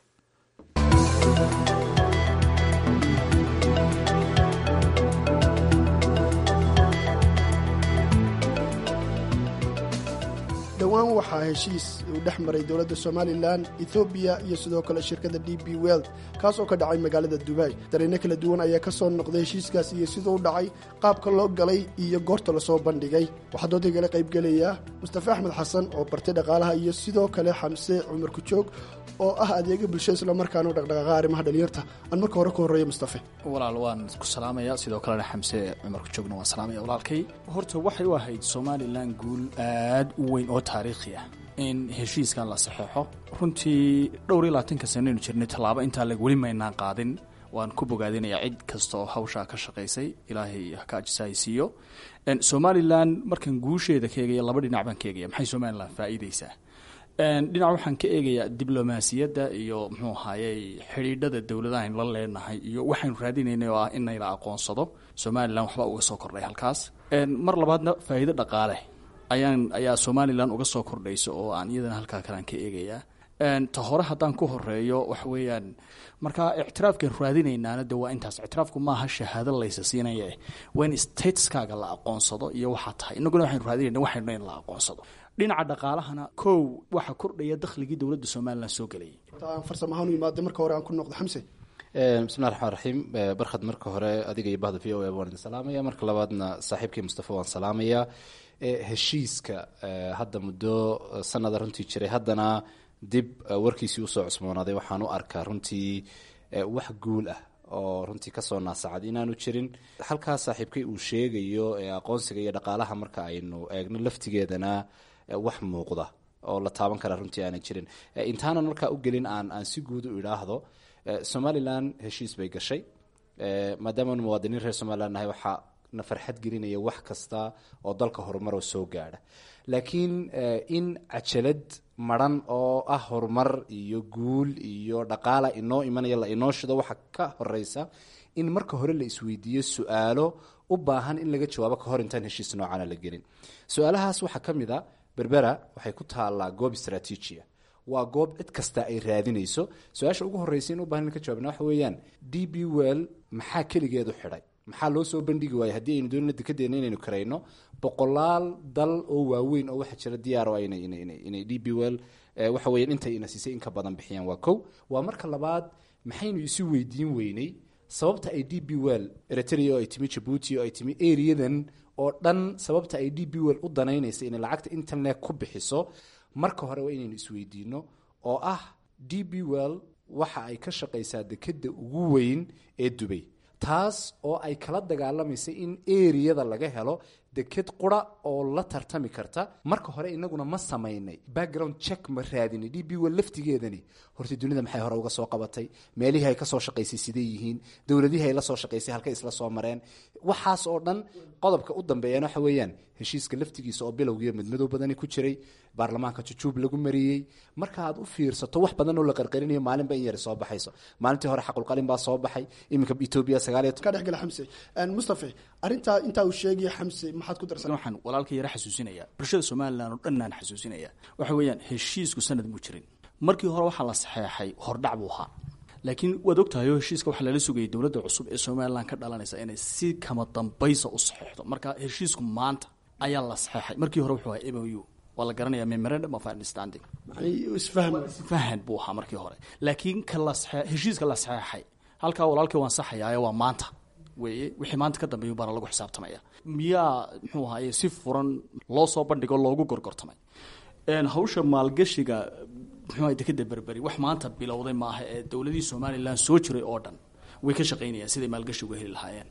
S18: dhowaan waxaa heshiis uu dhex maray dowladda somalilan ethoobiya iyo sidoo kale shirkadda d b weld kaas oo ka dhacay magaalada dubai dareenno kala duwan ayaa ka soo noqday heshiiskaas iyo siduu u dhacay qaabka loo galay iyo goorta lasoo bandhigay waxaa doodagala qaybgelaya mustafe axmed xasan oo bartay dhaqaalaha iyo sidoo kale xamse cumar kujoog oo ah adeega bulshada islamarkaana u dhaqdhaqaaqa arrimaha dhalinyarta aan marka hore ka horreeya mustafe
S19: walaal waan ku salaamaya sidoo kalena xamse cumar kujoogna waan salaamaya walaalkay horta waxay u ahayd somalilan guul aad u weyn oo taariikhi ah in heshiiskan la saxeexo runtii dhowr iyo labaatanka sanaynu jirnay tallaabo intaa leg weli maynaan qaadin waan ku bogaadinayaa cid kasta oo hawshaa ka shaqaysay ilaahay haka ajisahaysiiyo somalilan markaan guusheeda ka eegaya laba dhinac baan ka eegaya maxay somalilan faa'iideysaa dhinac waxaan ka eegayaa diblomaasiyadda iyo muxuu ahaayey xidhiidhada dowladahayn la leenahay iyo waxaynu raadinaynay oo ah in nayla aqoonsado somalilan waxba uga soo kordhay halkaas mar labaadna faa'iido dhaqaale ayaan ayaa somalilan uga soo kordhaysa oo aan iyadana halkaa kalean ka eegayaa ta hore haddaan ku horeeyo waxa weeyaan marka ictiraafkan raadinaynaana de waa intaas ictiraafku maaha shahaado laysa siinaya waa in stateskaaga la aqoonsado iyo waxaa tahay inaguna waxaynu raadinayna waxaynu in la aqoonsado dhinaca dhaqaalahana kow waxaa kordhaya dakhligii dowladda somalilan soo gelayay
S18: aan farsamo ahaan u imaada marka hore aan ku noqdo xamse
S13: bismillahi raxmaan raxiim barkhad marka hore adiga iyo bahda v o a waan idin salaamaya marka labaadna saaxiibkii mustafa waan salaamayaa heshiiska hadda muddo sanada runtii jiray haddana dib warkiisii usoo cusmoonaaday waxaan u arkaa runtii wax guul ah oo runtii kasoo naasacad inaanu jirin halkaa saaxiibkay uu sheegayo aqoonsiga iyo dhaqaalaha marka aynu eegno laftigeedana wax muuqda oo la taaban kara runtii aanay jirin intaanan markaa u gelin aan aan si guud u idhaahdo somalilan heshiis bay gashay maadaamaanu muwaadiniin reer somalilan nahay waxaa na farxad gelinaya wax kasta oo dalka horumaroo soo gaadha laakiin in cajalad maran oo ah horumar iyo guul iyo dhaqaala inoo imanaya la inoo shido waxa ka horeysa in marka hore la isweydiiyo su-aalo u baahan in laga jawaabo kahor intaan heshiis noocana la gelin su-aalahaas waxaa ka mid a berbera waxay ku taallaa goob istraatiijia waa goob cid kasta ay raadinayso su-aasha ugu horreysa in u bahan in ka jawabna waxa weeyaan d b well maxaa keligeedu xidhay maxaa loo soo bandhigi waaya haddii aynu doonina dekadeena inaynu karayno boqolaal dal oo waaweyn oo waxaa jira diyaaro inay d b well waxa weeyaan intay ina siisay in ka badan bixiyaan waa kow waa marka labaad maxaynu isu weydiin weynay sababta ay d b well eritrea oo ay timi jabuuti oo ay timi areadan oo dhan sababta ay d b well u danaynaysa inay lacagta internet ku bixiso marka hore waa inaynu isweydiino oo ah d b well waxa ay ka shaqaysaa dekeda ugu weyn ee dubay taas oo ay kala dagaalamaysay in eriyada laga helo deked qura oo la tartami karta marka hore inaguna ma samaynay background check ma raadinay d b well laftigeedani horta dunida maxay hore uga soo qabatay meelihii ay kasoo shaqaysay siday yihiin dowladihii ay la soo shaqaysay halkay isla soo mareen waxaas oo dhan qodobka u dambeeyana waxa weeyaan heshiiska laftigiisa oo bilowgiiyo midmadow badani ku jiray baarlamaanka jujuub lagu mariyey marka aad u fiirsato wax badan oo la qarqarinayo maalinba in yari soo baxayso maalintii hore xaqulqalin baa soo baxay iminka etoobiya sagaaliyo
S18: ka dhexgala xamse mustafe arrintaa intaa uu sheegaya xamse maxaad ku darsan
S19: waxaan walaalka yara xasuusinaya bulshada somalilan oo dhanaan xasuusinaya waxa weeyaan heshiisku sanad muu jirin markii hore waxaa la saxeexay hordhac buu ahaa laakiin waad ogtahayo heshiiska waxaa lala sugayay dowladda cusub ee somalilan ka dhalanaysa inay si kama dambaysa u saxeexdo marka heshiisku maanta ayaa la saxeexay markii hore wuxuu ahaa m o u waa la garanaya memorandum of understanding isfahan buu ahaa markii hore laakiin ka la heshiiska la saxeexay halkaa walaalkii waan saxayaaye waa maanta weeye wixii maanta ka dambeeyu baana lagu xisaabtamaya miyaa muxuu ahaye si furan loo soo bandhigo loogu gorgortamay hawsha maalgashiga muxuu dekeda berberi wax maanta bilowday maaha ee dowladihii somalilan soo jiray oo dhan way ka shaqaynayaan siday maalgashi uga heli lahaayeen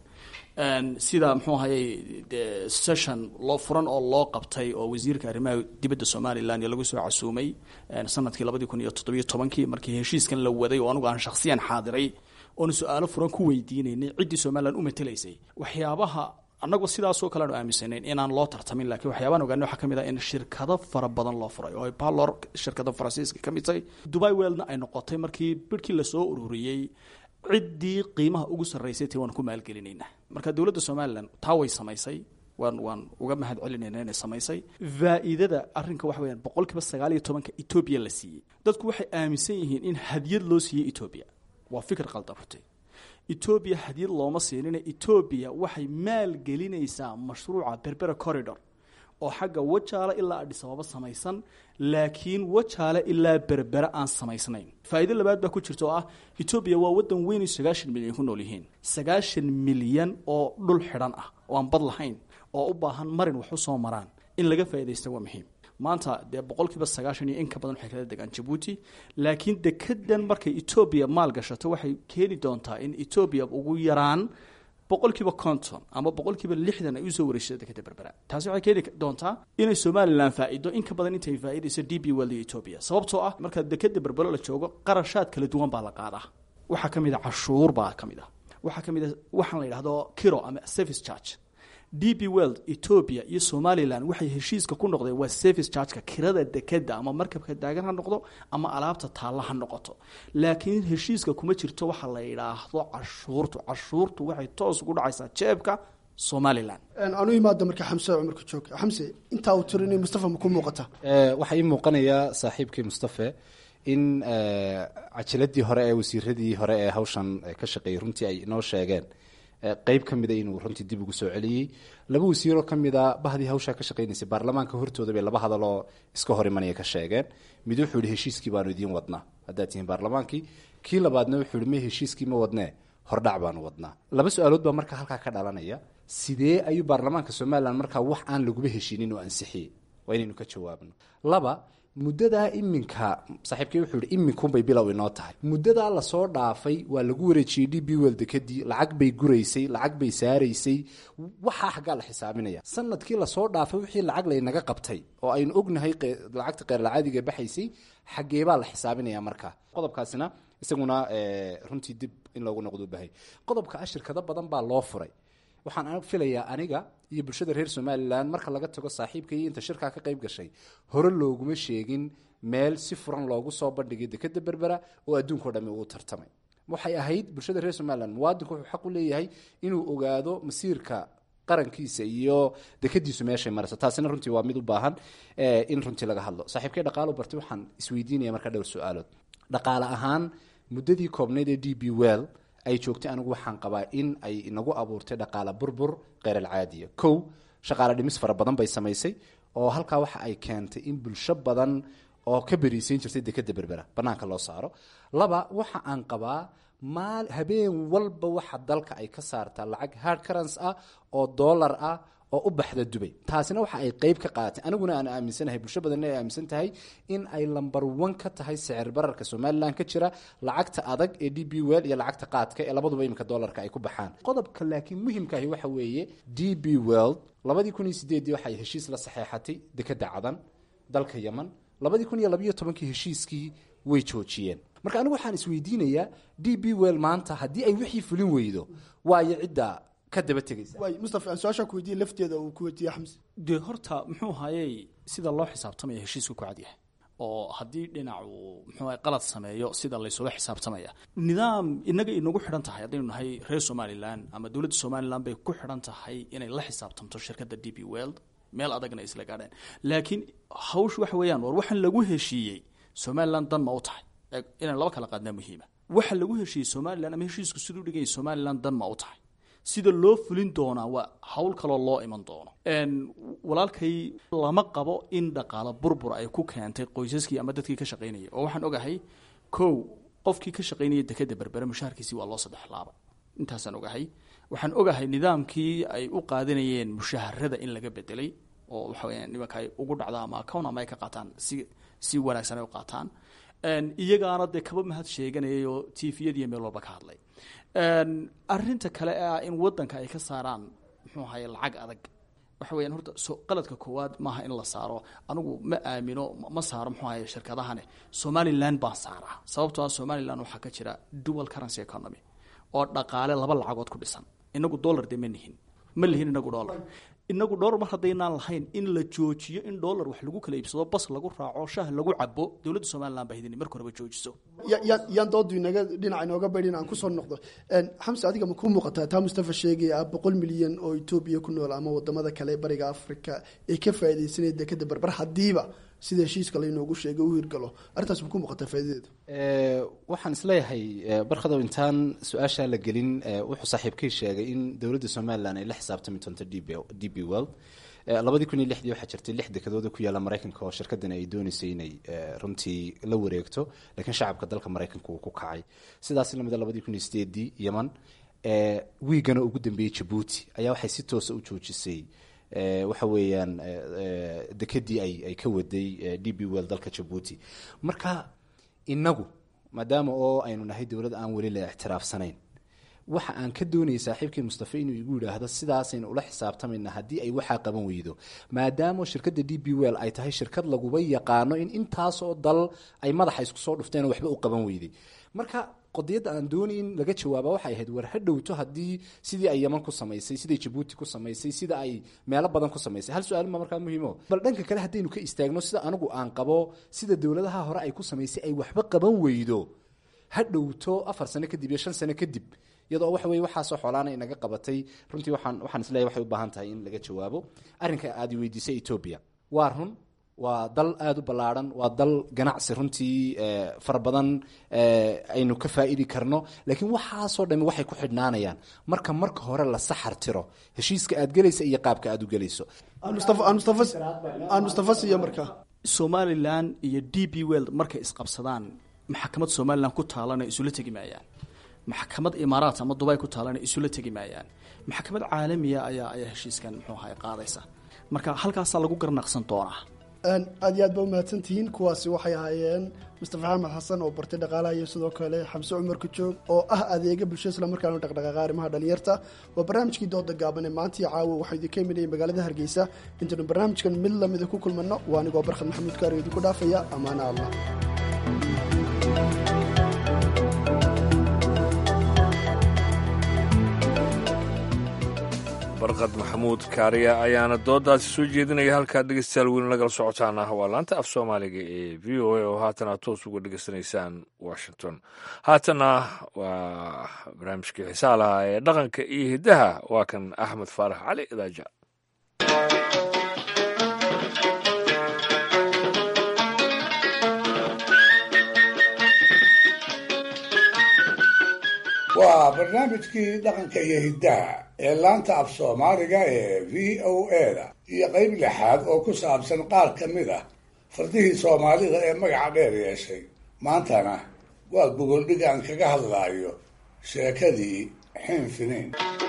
S19: sida muxuu ahayey session loo furan oo loo qabtay oo wasiirka arrimaha dibadda somalilan iyo lagu soo casuumay sanadkii labadii kun iyo toddobiyo tobankii markii heshiiskan la waday oo anugu aan shakhsiyan xaadiray oona su-aalo furan ku weydiinaynay ciddii somalilan u matelaysay waxyaabaha annagu sidaasoo kale aanu aaminsanayn inaan loo tartamin lakiin waxyaabaan ogaanay waxaa ka mid ah in shirkado fara badan loo furay oo ay balor shirkada faransiiska ka mid tahay dubai weldna ay noqotay markii birhkii lasoo ururiyey ciddii qiimaha ugu sarraysay ti waan ku maalgelinaynaa marka dowladda somalilan taa way samaysay waan waan uga mahad celinayna inay samaysay faa-iidada arrinka waxa weyaan boqol kiiba sagaal iyo tobanka etoobiya la siiyey dadku waxay aaminsan yihiin in hadyad loo siiyey etoobiya waa fikir qaldan runtii etoobiya hadyad looma siinina etoobiya waxay maalgelinaysaa mashruuca berbera corridor oo xagga wajaale ilaa adhisababa samaysan laakiin wajaale ilaa berbere aan samaysnayn faa'iido labaad baa ku jirta oo ah etoobiya waa waddan weyn sagaashan milyan ku nool yihiin sagaashan milyan oo dhul xidhan ah oo aan bad lahayn oo u baahan marin wax u soo maraan in laga faaidaysta waa muhiim maanta dee boqolkiiba sagaashan iyo in ka badan waxay kala degaan jabuuti laakiin dekedan markay etoobiya maal gashato waxay keeni doontaa in etoobiya ugu yaraan boqolkiiba conton ama boqolkiiba lixdan ay usoo wareegsata dekeda berbera taasi waxay keeni doontaa inay somalilan faa-ido in ka badan intay faa-idayso d b world iyo etoobiya sababtoo ah marka dekeda berbero la joogo qarashaad kala duwan baa la qaadaa waxaa ka mid a cashuur baa ka mid ah waxaa ka mid a waxaan la yidhahdo kiro ama service charge d b world etoobiya iyo somalilan waxay heshiiska ku noqdeen waa service chargeka kirada dekeda ama markabka daagan ha noqdo ama alaabta taalla ha noqoto laakiin heshiiska kuma jirto waxa la yidhaahdo cashuurtu cashuurtu waxay toos ugu dhacaysaa jeebka somalilan
S18: anu imaada marka xamse cumarka joog xamse intaa uu tirinay mustafa ma ku muuqata
S13: waxaa ii muuqanaya saaxiibkii mustafe
S20: in cajiladii hore ee wasiiradii hore ee hawshan ka shaqeeyey runtii ay inoo sheegeen qeyb ka mida inuu runtii dib ugu soo celiyey laba wasiiroo ka mida bahdii hawshaa ka shaqeynaysay baarlamaanka hortooda bay laba hadaloo iska hor imanaya ka sheegeen mid wuxuu yihi heshiiskii baanu idiin wadnaa haddaad tihiin baarlamaankii kii labaadna wuxuu yihi me heshiiskii ma wadnee hordhac baanu wadnaa laba su-aalood baa markaa halkaa ka dhalanaya sidee ayuu baarlamaanka somalilan markaa wax aan laguba heshiinin oo ansixiyey waa inaynu ka jawaabno laba muddadaa iminka saaxiibkay wuxuu yihi iminkunbay bilow inoo tahay muddadaa lasoo dhaafay waa lagu wareejiyey d b wel dekadii lacag bay guraysay lacag bay saaraysay waxaa xaggaa la xisaabinaya sanadkii lasoo dhaafay wixii lacag laynaga qabtay oo aynu ognahay lacagta qeyrlacaadiga baxaysay xaggeebaa la xisaabinaya markaa qodobkaasina isaguna runtii dib in loogu noqdo bahay qodobka ah shirkado badan baa loo furay waxaan filayaa aniga iyo bulshada reer somalilan marka laga tago saaxiibka iyo inta shirkaa ka qayb gashay hore looguma sheegin meel si furan loogu soo bandhigay dekeda berbera oo adduunkao dhami uu tartamay waxay ahayd bulshada reer somalilan muwaadinku wuxuu xaq u leeyahay inuu ogaado masiirka qarankiisa iyo dekadiisu meeshay marayso taasina runtii waa mid u baahan in runtii laga hadlo saaxiibkay dhaqaalo bartay waxaan isweydiinaya markaa dhowr su-aalood dhaqaale ahaan muddadii koobnayd ee d b well ay joogtay anigu waxaan qabaa in ay inagu abuurtay dhaqaale burbur kheyr-alcaadiya kow shaqaale dhimis fara badan bay samaysay oo halkaa waxa ay keentay in bulsho badan oo ka beriisayn jirtay dekeda berbera banaanka loo saaro laba waxa aan qabaa maal habeen walba waxa dalka ay ka saartaa lacag hard currence ah oo dollar ah oo u baxda dubay taasina waxa ay qeyb ka qaadatay aniguna aan aaminsanahay bulsho badanna ay aaminsan tahay in ay lamber one ka tahay sicir bararka somalilan ka jira lacagta adag ee d b well iyo lacagta qaadka ee labaduba iminka dollarka ay ku baxaan qodobka laakiin muhimkaahi waxa weeye d b well labadii kun iyo sideedii waxay heshiis la saxeexatay dekeda cadan dalka yeman labadii kun iyo labayo tobankii heshiiskii way joojiyeen marka anigu waxaan isweydiinayaa d b well maanta haddii ay wixii fulin weydo waayo cidda ka daba tegaysa
S18: waay mustafa aan su-aashaa ku weydiiyey lafteeda uu ku weydiiyey xamse
S19: dee horta muxuu hayey sida loo xisaabtamaya heshiisku ku cadyahay oo haddii dhinac uu muxuu ahay qalad sameeyo sida laysula xisaabtamaya nidaam inaga inagu xidhan tahay haddaynu nahay reer somalilan ama dowladda somalilan bay ku xidhan tahay inay la xisaabtamto shirkadda d b world meel adagna isla gaadheen laakiin hawshu waxa weeyaan war waxaan lagu heshiiyey somalilan dan ma u tahay inaan laba kala qaadnaa muhiima waxa lagu heshiiyey somalilan ama heshiisku siduu dhigaya somalilan dan ma u tahay sida loo fulin doonaa waa hawl kaloo loo iman doono walaalkay lama qabo in dhaqaalo burbur ay ku keentay qoysaskii ama dadkii ka shaqaynayay oo waxaan ogahay kow qofkii ka shaqaynaya dekeda berbere mushaharkiisii waa loo saddex laaba intaasaan ogahay waxaan ogahay nidaamkii ay u qaadanayeen mushaharada in laga bedelay oo waxa weya nimanka ay ugu dhacda ama account ama ay ka qaataan si si wanaagsan ay u qaataan iyagaana dee kaba mahad sheeganayay oo tviyadiiyo meel walba ka hadlay arinta kale ah in wadanka ay ka saaraan muxuu ahaye lacag adag waxa weyaan horta so qaladka koowaad maaha in la saaro anigu ma aamino ma saaro muxuu ahaye shirkadahane somaliland baan saaraa sababtoo ah somaliland waxaa ka jira dual currency economy oo dhaqaale laba lacagood ku dhisan inagu dollar dee ma nihin ma lihin inagu dollar inagu dhowr mar haddaynaan lahayn in la joojiyo in dollar wax lagu kala iibsado bas lagu raaco shah lagu cabo dowladda somalilan baa hidini marka horeba joojiso
S18: yaan doodu inaga dhinaca inooga baydhin aan kusoo noqdo xamse adiga ma ku muuqataa taa mustafa sheegaya ah boqol milyan oo etoobiya ku nool ama wadamada kale bariga africa ee ka faaidaysanaya dekeda berber haddiiba sida heshiiska laynoogu sheegay u hirgalo arrintaas ma ku muuqataa faa'idadeedu
S20: waxaan isleeyahay barkadow intaan su-aashaa la gelin wuxuu saaxiibkay sheegay in dowladda somalilan ay la xisaabtami doonto d b world labadii kun iyo lixdii waxaa jirtay lix dekadooda ku yaalla maraykanka oo shirkadani ay dooneysay inay runtii la wareegto laakiin shacabka dalka maraykanka uu ku kacay sidaas lamida labadii kun iyo sideedii yeman wiigana ugu dambeeyey jabuuti ayaa waxay si toosa u joojisay waxa weeyaan dekedii ay ay ka waday d b well dalka jabuuti marka inagu maadaama oo aynu nahay dowlad aan weli la ictiraafsanayn waxa aan ka doonayay saaxiibkii mustafa inuu igu yidhaahdo sidaasaynu ula xisaabtamayna haddii ay waxaa qaban weydo maadaama shirkadda d b well ay tahay shirkad laguba yaqaano in intaasoo dal ay madaxa isku soo dhufteen oo waxba u qaban weyday marka qodiyadda aan doonay in laga jawaaba waxay ahayd war ha dhowto haddii sidii ay yeman ku samaysay siday jabuuti ku samaysay sida ay meelo badan ku samaysay hal su-aalma markaa muhiimo bal dhanka kale haddaynu ka istaagno sida anigu aan qabo sida dowladaha hore ay ku samaysay ay waxba qaban weydo ha dhowto afar sano kadib iyo shan sano kadib iyadoo waxa weye waxaasoo xoolaana inaga qabatay runtii waxaan waxaan isleeyahay waxay u baahan tahay in laga jawaabo arrinka aad weydiisay etoobiya waa run waa dal aada u ballaarhan waa dal ganacsi runtii fara badan aynu ka faa'iidi karno laakiin waxaasoo dhami waxay ku xidhnaanayaan marka marka hore la saxar tiro heshiiska aad gelaysa iyo qaabka aad u gelayso
S18: aan mustafa siiya markaa
S19: somalilan iyo d b world markay isqabsadaan maxkamad somalilan ku taalana isula tegi maayaan maxkamad imaaraat ama dubay ku taalana isula tegi maayaan maxkamad caalamiya ayaa ayaa heshiiskan muxuu ahay qaadaysa marka halkaasaa lagu garnaqsan doonaa
S18: aad iyo aad ba umahadsantihiin kuwaasi waxay ahaayeen mustafa xamed xasan oo bartay dhaqaalaha iyo sidoo kale xamse cumar kujoog oo ah adeega bulsho islamarkaana dhaqdhaqaaqa arrimaha dhalinyarta waa barnaamijkii dooda gaaban ee maantii caawa waxaa idinka imanayay magaalada hargeysa intaynu barnaamijkan mid lamida ku kulmano waa anigoo barkhad maxamuud kaari idinku dhaafaya ammaana allah
S2: barqad maxamuud kaariya ayaana doodaasi soo jeedinaya halkaa dhegeystayaal weli nagala socotaana waa laanta af soomaaliga ee v o a oo haatana toos uga dhegeysanaysaan washington haatana waa barnaamijkii xisaalaha ee dhaqanka iyo hiddaha waa kan axmed faarax cali idaaja
S4: waa barnaamijkii dhaqanka iyo hiddaha ee laanta af soomaaliga ee v o a-da iyo qayb lixaad oo ku saabsan qaar ka mid ah fardihii soomaalida ee magaca dheer yeeshay maantana waa gogoldhig aan kaga hadlaayo sheekadii xinfiniin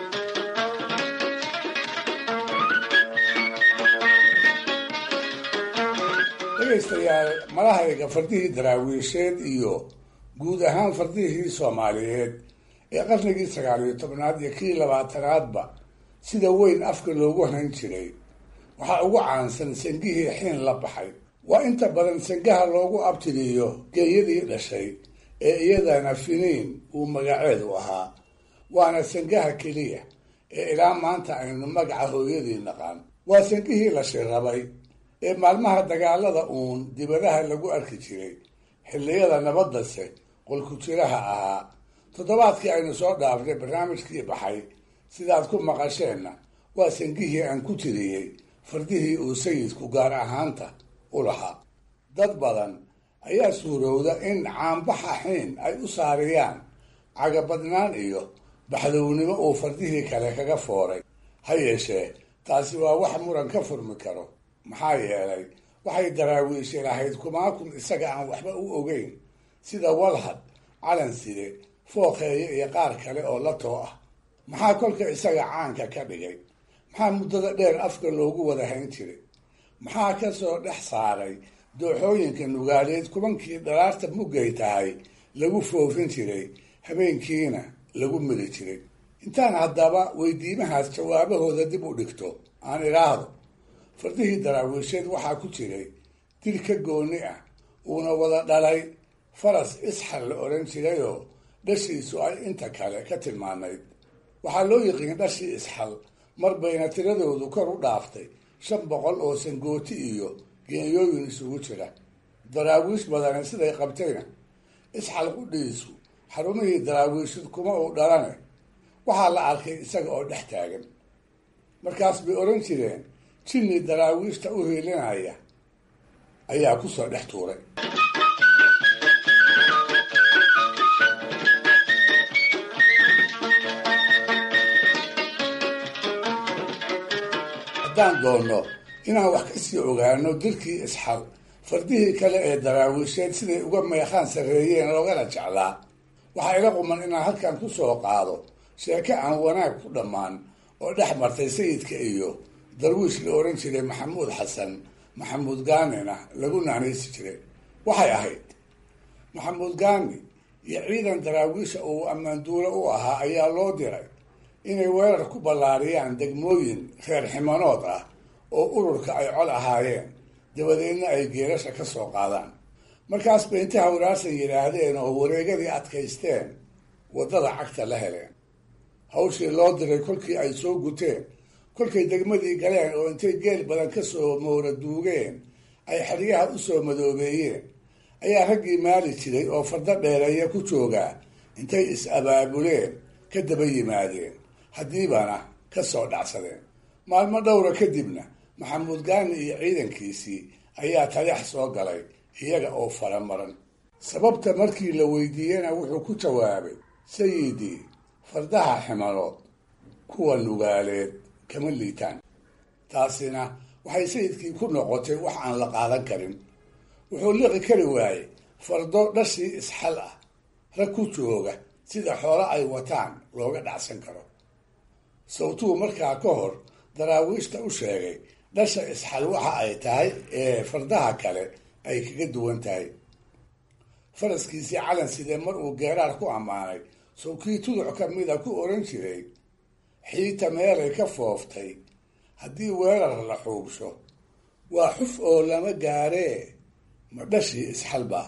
S4: dhegaystayaal malahayga fardihii daraawiisheed iyo guud ahaan fardihii soomaaliyeed ee qarnigii sagaal iyo tobnaad iyo kii labaatanaadba sida weyn afka loogu hayn jiray waxaa ugu caansan sangihii xiin la baxay waa inta badan sangaha loogu abtiriyo geeyadii dhashay ee iyadana finiin uu magaceedu ahaa waana sangaha keliya ee ilaa maanta aynu magaca hooyadii naqaan waa sangihii la shirabay ee maalmaha dagaalada uun dibadaha lagu arki jiray xilliyada nabaddase qolku-jiraha ahaa toddobaadkii aynu soo dhaafnay barnaamijkii baxay sidaad ku maqasheenna waa sangihii aan ku tiriyey fardihii uu sayidku gaar ahaanta u lahaa dad badan ayaa suurowda in caanbaxa xiin ay u saariyaan cagabadnaan iyo baxdownimo uu fardihii kale kaga fooray ha yeeshee taasi waa wax muran ka furmi karo maxaa yeelay waxay daraawiishi lahayd kumaakun isaga aan waxba u ogeyn sida walhad calanside fooqeeye iyo qaar kale oo la too ah maxaa kolka isaga caanka ka dhigay maxaa muddada dheer afka loogu wada hayn jiray maxaa ka soo dhex saaray dooxooyinka nugaaleed kubankii dhalaarta muggay tahay lagu foofin jiray habeenkiina lagu mili jiray intaan haddaba weydiimahaas jawaabahooda dib u dhigto aan idhaahdo fardihii daraawiisheed waxaa ku jiray dil ka gooni ah uuna wada dhalay faras isxal la odhan jirayoo dhashiisu ay inta kale ka tilmaanayd waxaa loo yiqiin dhashii isxal mar bayna tiradoodu kor u dhaaftay shan boqol oo sangooti iyo geeyooyin isugu jira daraawiish badani siday qabtayna isxal qudhiisu xarumihii daraawiishid kuma uu dhalane waxaa la arkay isaga oo dhex taagan markaas bay odhan jireen jinni daraawiishta u hiilinaya ayaa kusoo dhex tuuray haddaan doonno inaan wax ka sii ogaano dilkii isxal fardihii kale ee daraawiisheed siday uga meeqaan sarreeyeen loogana jeclaa waxaa ila quman inaan halkan ku soo qaado sheeko aan wanaag ku dhammaan oo dhex martay sayidka iyo darwiish la odhan jiray maxamuud xasan maxamuud gaanina lagu naanaysi jiray waxay ahayd maxamuud gaani iyo ciidan daraawiisha uu ammaanduulo u ahaa ayaa loo diray inay weerar ku ballaariyaan degmooyin reer ximanood ah oo ururka ay col ahaayeen dabadeedna ay geerasha ka soo qaadaan markaas bay inta hawraarsan yidhaahdeen oo wareegadii adkaysteen waddada cagta la heleen hawshii loo diray kolkii ay soo guteen kolkay degmadii galeen oo intay geel badan ka soo moora duugeen ay xeryaha u soo madoobeeyeen ayaa raggii maali jiray oo fardo dheereeya ku joogaa intay is-abaabuleen ka daba yimaadeen haddiibana ka soo dhacsadeen maalmo dhowra kadibna maxamuud gaani iyo ciidankiisii ayaa taleex soo galay iyaga oo faramaran sababta markii la weydiiyena wuxuu ku jawaabay sayidii fardaha ximalood kuwa nugaaleed kama liitaan taasina waxay sayidkii ku noqotay wax aan la qaadan karin wuxuu liqi kari waayey fardo dhashii isxal ah rag ku jooga sida xoolo ay wataan looga dhacsan karo sawtuu markaa ka hor daraawiishta u sheegay dhasha isxal waxa ay tahay ee fardaha kale ay kaga duwan tahay faraskiisii calan sidee mar uu geeraar ku ammaanay sawkii tuduc ka mida ku oran jiray xiita meelay ka fooftay haddii weerar la xuubsho waa xuf oo lama gaaree ma dhashii isxalba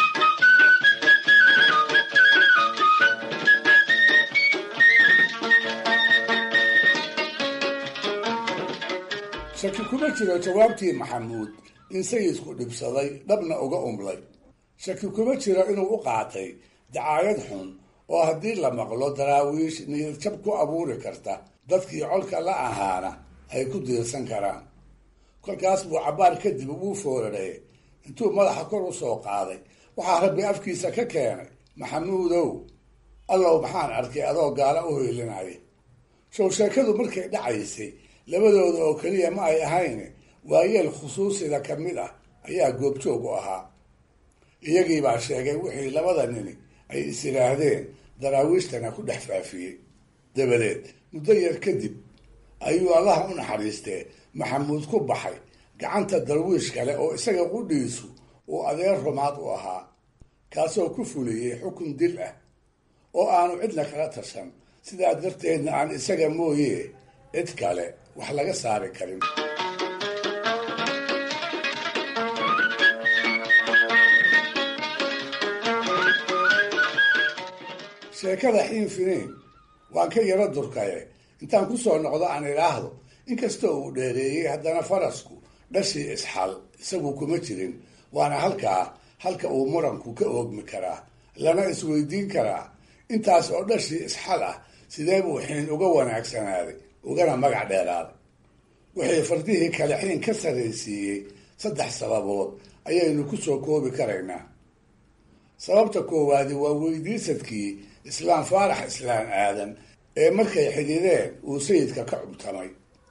S4: shaki kuma jiro jawaabtii maxamuud in sayidku dhibsaday dhabna uga umlay shaki kuma jiro inuu u qaatay dacaayad xun oo haddii la maqlo daraawiish niyadjab ku abuuri karta dadkii colka la ahaana ay ku diirsan karaan kolkaas buu cabbaar kadib uu foorarey intuu madaxa kor u soo qaaday waxaa rabbi afkiisa ka keenay maxamuudow allow maxaan arkay adoo gaala u hoylinaya show sheekadu markay dhacaysay labadooda oo keliya ma ay ahayn waayeel khusuusida ka mid ah ayaa goobjoog u ahaa iyagiibaa sheegay wixii labada nini ay is yidhaahdeen daraawiishtana ku dhex faafiyey dabadeed muddo yar kadib ayuu allaha u naxariistee maxamuud ku baxay gacanta darwiish kale oo isaga qudhiisu uu adeer rumaad u ahaa kaasoo ku fuliyey xukun dil ah oo aanu cidna kala tashan sidaa darteedna aan isaga mooye cid kale wax laga saari karin sheekada xiin finiin waan ka yaro durkaye intaan ku soo noqdo aan idhaahdo inkastoo uu dheereeyey haddana farasku dhashii isxal isagu kuma jirin waana halkaa halka uu muranku ka oogmi karaa lana isweydiin karaa intaas oo dhashii isxal ah sidee buu xiin uga wanaagsanaaday ugana magac dheeraaday wixii fardihii kale xiin ka sarraysiiyey saddex sababood ayaynu ku soo koobi karaynaa sababta koowaadi waa weydiisadkii islaam faarax islaan aadan ee markay xidhiideen uu sayidka ka cubtamay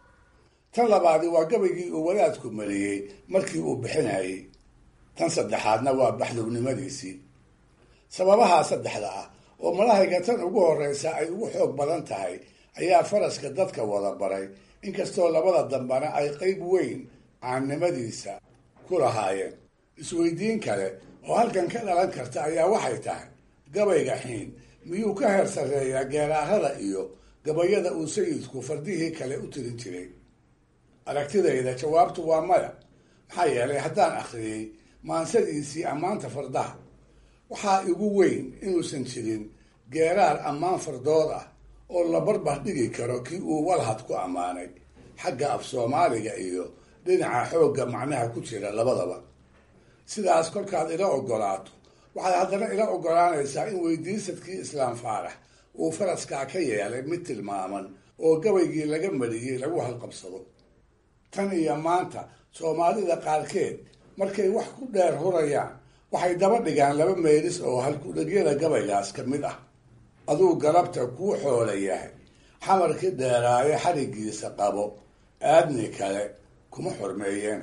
S4: tan labaadi waa gabaygii uu wadaadku mariyey markii uu bixinayay tan saddexaadna waa baxdownimadiisii sababahaa saddexda ah oo malahayga tan ugu horreysa ay ugu xoog badan tahay ayaa faraska dadka wada baray inkastoo labada dambana ay qeyb weyn caannimadiisa ku lahaayeen isweydiin kale oo halkan ka dhalan karta ayaa waxay tahay gabayga xiin miyuu ka heer sarreeyaa geeraarada iyo gabayada uu sayidku fardihii kale u tirin jiray aragtidayda jawaabtu waa maya maxaa yeelay haddaan akhriyey maansadiisii ammaanta fardaha waxaa igu weyn inuusan jirin geeraar ammaan fardood ah oo la barbar dhigi karo kii uu walhad ku ammaanay xagga af soomaaliga iyo dhinaca xoogga macnaha ku jira labadaba sidaas kolkaad ila ogolaato waxaad haddana ila ogolaanaysaa in weydiisadkii islaam faarax uu faraskaa ka yeelay mid tilmaaman oo gabaygii laga mariyey lagu halqabsado tan iyo maanta soomaalida qaarkeed markay wax ku dheer hurayaan waxay daba dhigaan laba meelis oo halkudhegyada gabaygaas ka mid ah aduu galabta kuu xoola yahay xamarkii dheeraayo xarigiisa qabo aadni kale kuma xormeeyeen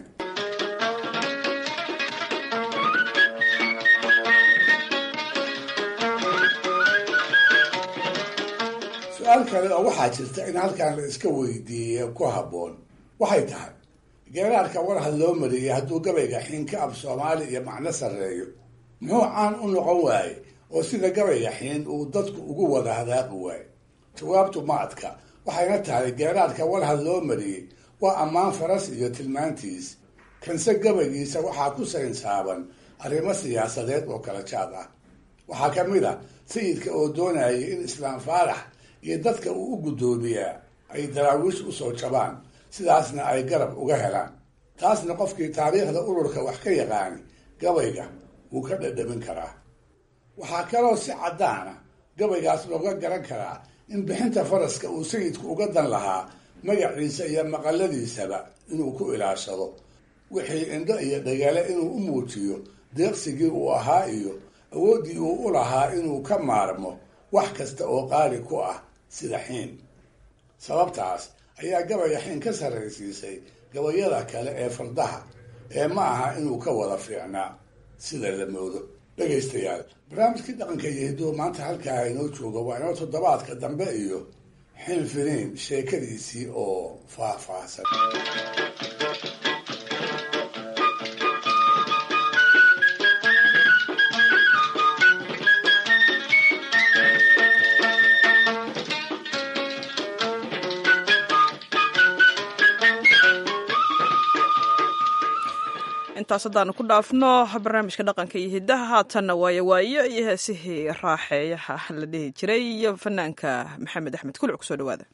S4: su-aal kale oo waxaa jirta in halkan la iska weydiiye ku habboon waxay tahay geeraarka warhad loo mariyey hadduu gabayga xiinka ab soomaali iyo macno sarreeyo muxuu caan u noqon waaye oo sida gabayga xiin uu dadku ugu wada hadaaqi waaye jawaabtu ma adka waxayna tahay geeraarka warhad loo mariyey waa ammaan faras iyo tilmaantiis kanse gabaygiisa waxaa ku saynsaaban arrimo siyaasadeed oo kala jaad ah waxaa ka mid a sayidka oo doonayay in islaam faarax iyo dadka uu u guddoomiyaa ay daraawiish usoo jabaan sidaasna ay garab uga helaan taasna qofkii taariikhda ururka wax ka yaqaani gabayga wuu ka dhadhamin karaa waxaa kaloo si caddaana gabaygaas looga garan karaa in bixinta faraska uu sayidku uga dan lahaa magaciisa iyo maqaladiisaba inuu ku ilaashado wixii indho iyo dhagale inuu u muujiyo deeqsigii uu ahaa iyo awooddii uu u lahaa inuu ka maarmo wax kasta oo qaali ku ah sida xiin sababtaas ayaa gabaya xiin ka sarraysiisay gabayada kale ee fardaha ee ma aha inuu ka wada fiicnaa sida la moodo dhegaystayaal barnaamijkii dhaqanka iyo hidduu maanta halkaa inoo jooga waa inoo toddobaadka dambe iyo xil finiin sheekadiisii oo faahfaahsan
S1: intaas haddaanu ku dhaafno barnaamijka dhaqanka iyo hiddaha haatanna waayo waayo iyo heesihii raaxeeyaha la dhihi jiray iyo fanaanka maxamed axmed kuluc kusoo dhawaada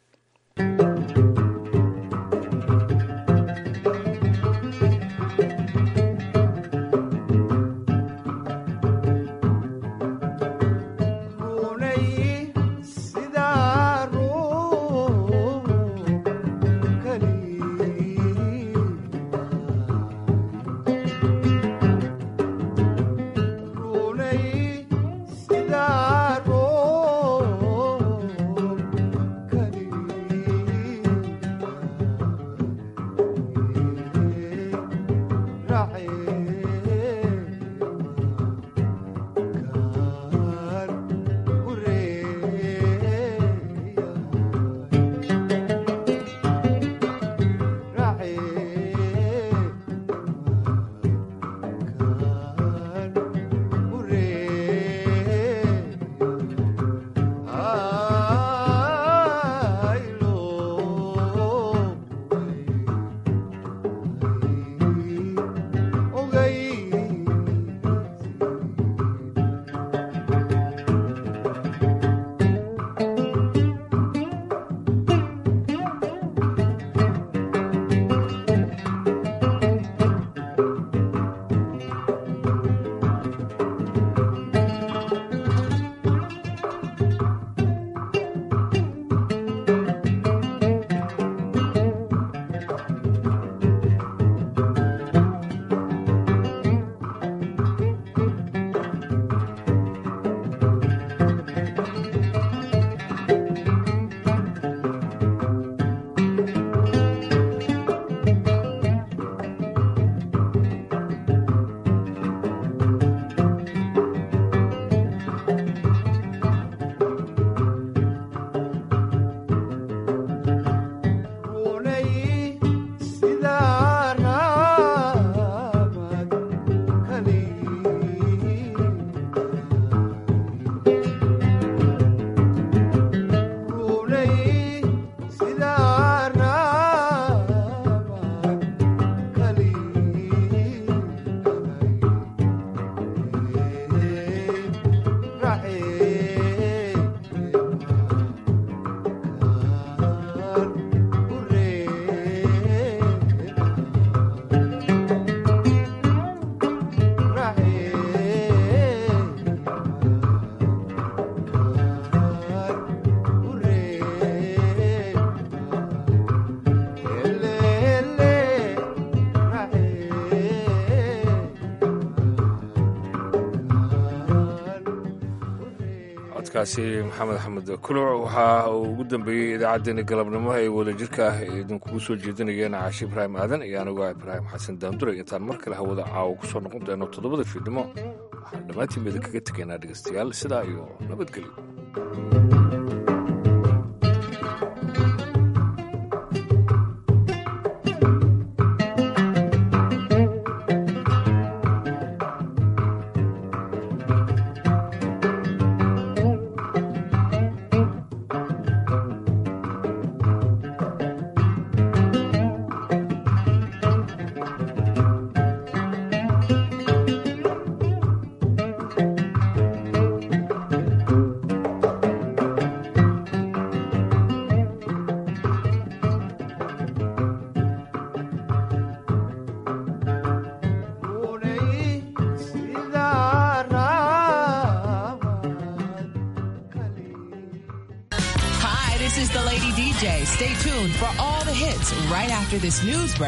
S2: codkaasi maxamed axmed kuluc waxa uu ugu dambeeyey idaacaddeenna galabnimo ee wadajirka ah ee idinkugu soo jeedinayeen caashi ibraahim aadan iyo anigu ah ibraahim xasan daanduray intaan mar kale hawada caawa ku soo noqon doono toddobada fiidnimo waxaan dhammaantiin bada kaga tegaynaa dhegaystayaal sidaa iyo nabadgelyo
S21: Hi, this is the Lady DJ. Stay tuned for all the hits right after this news break.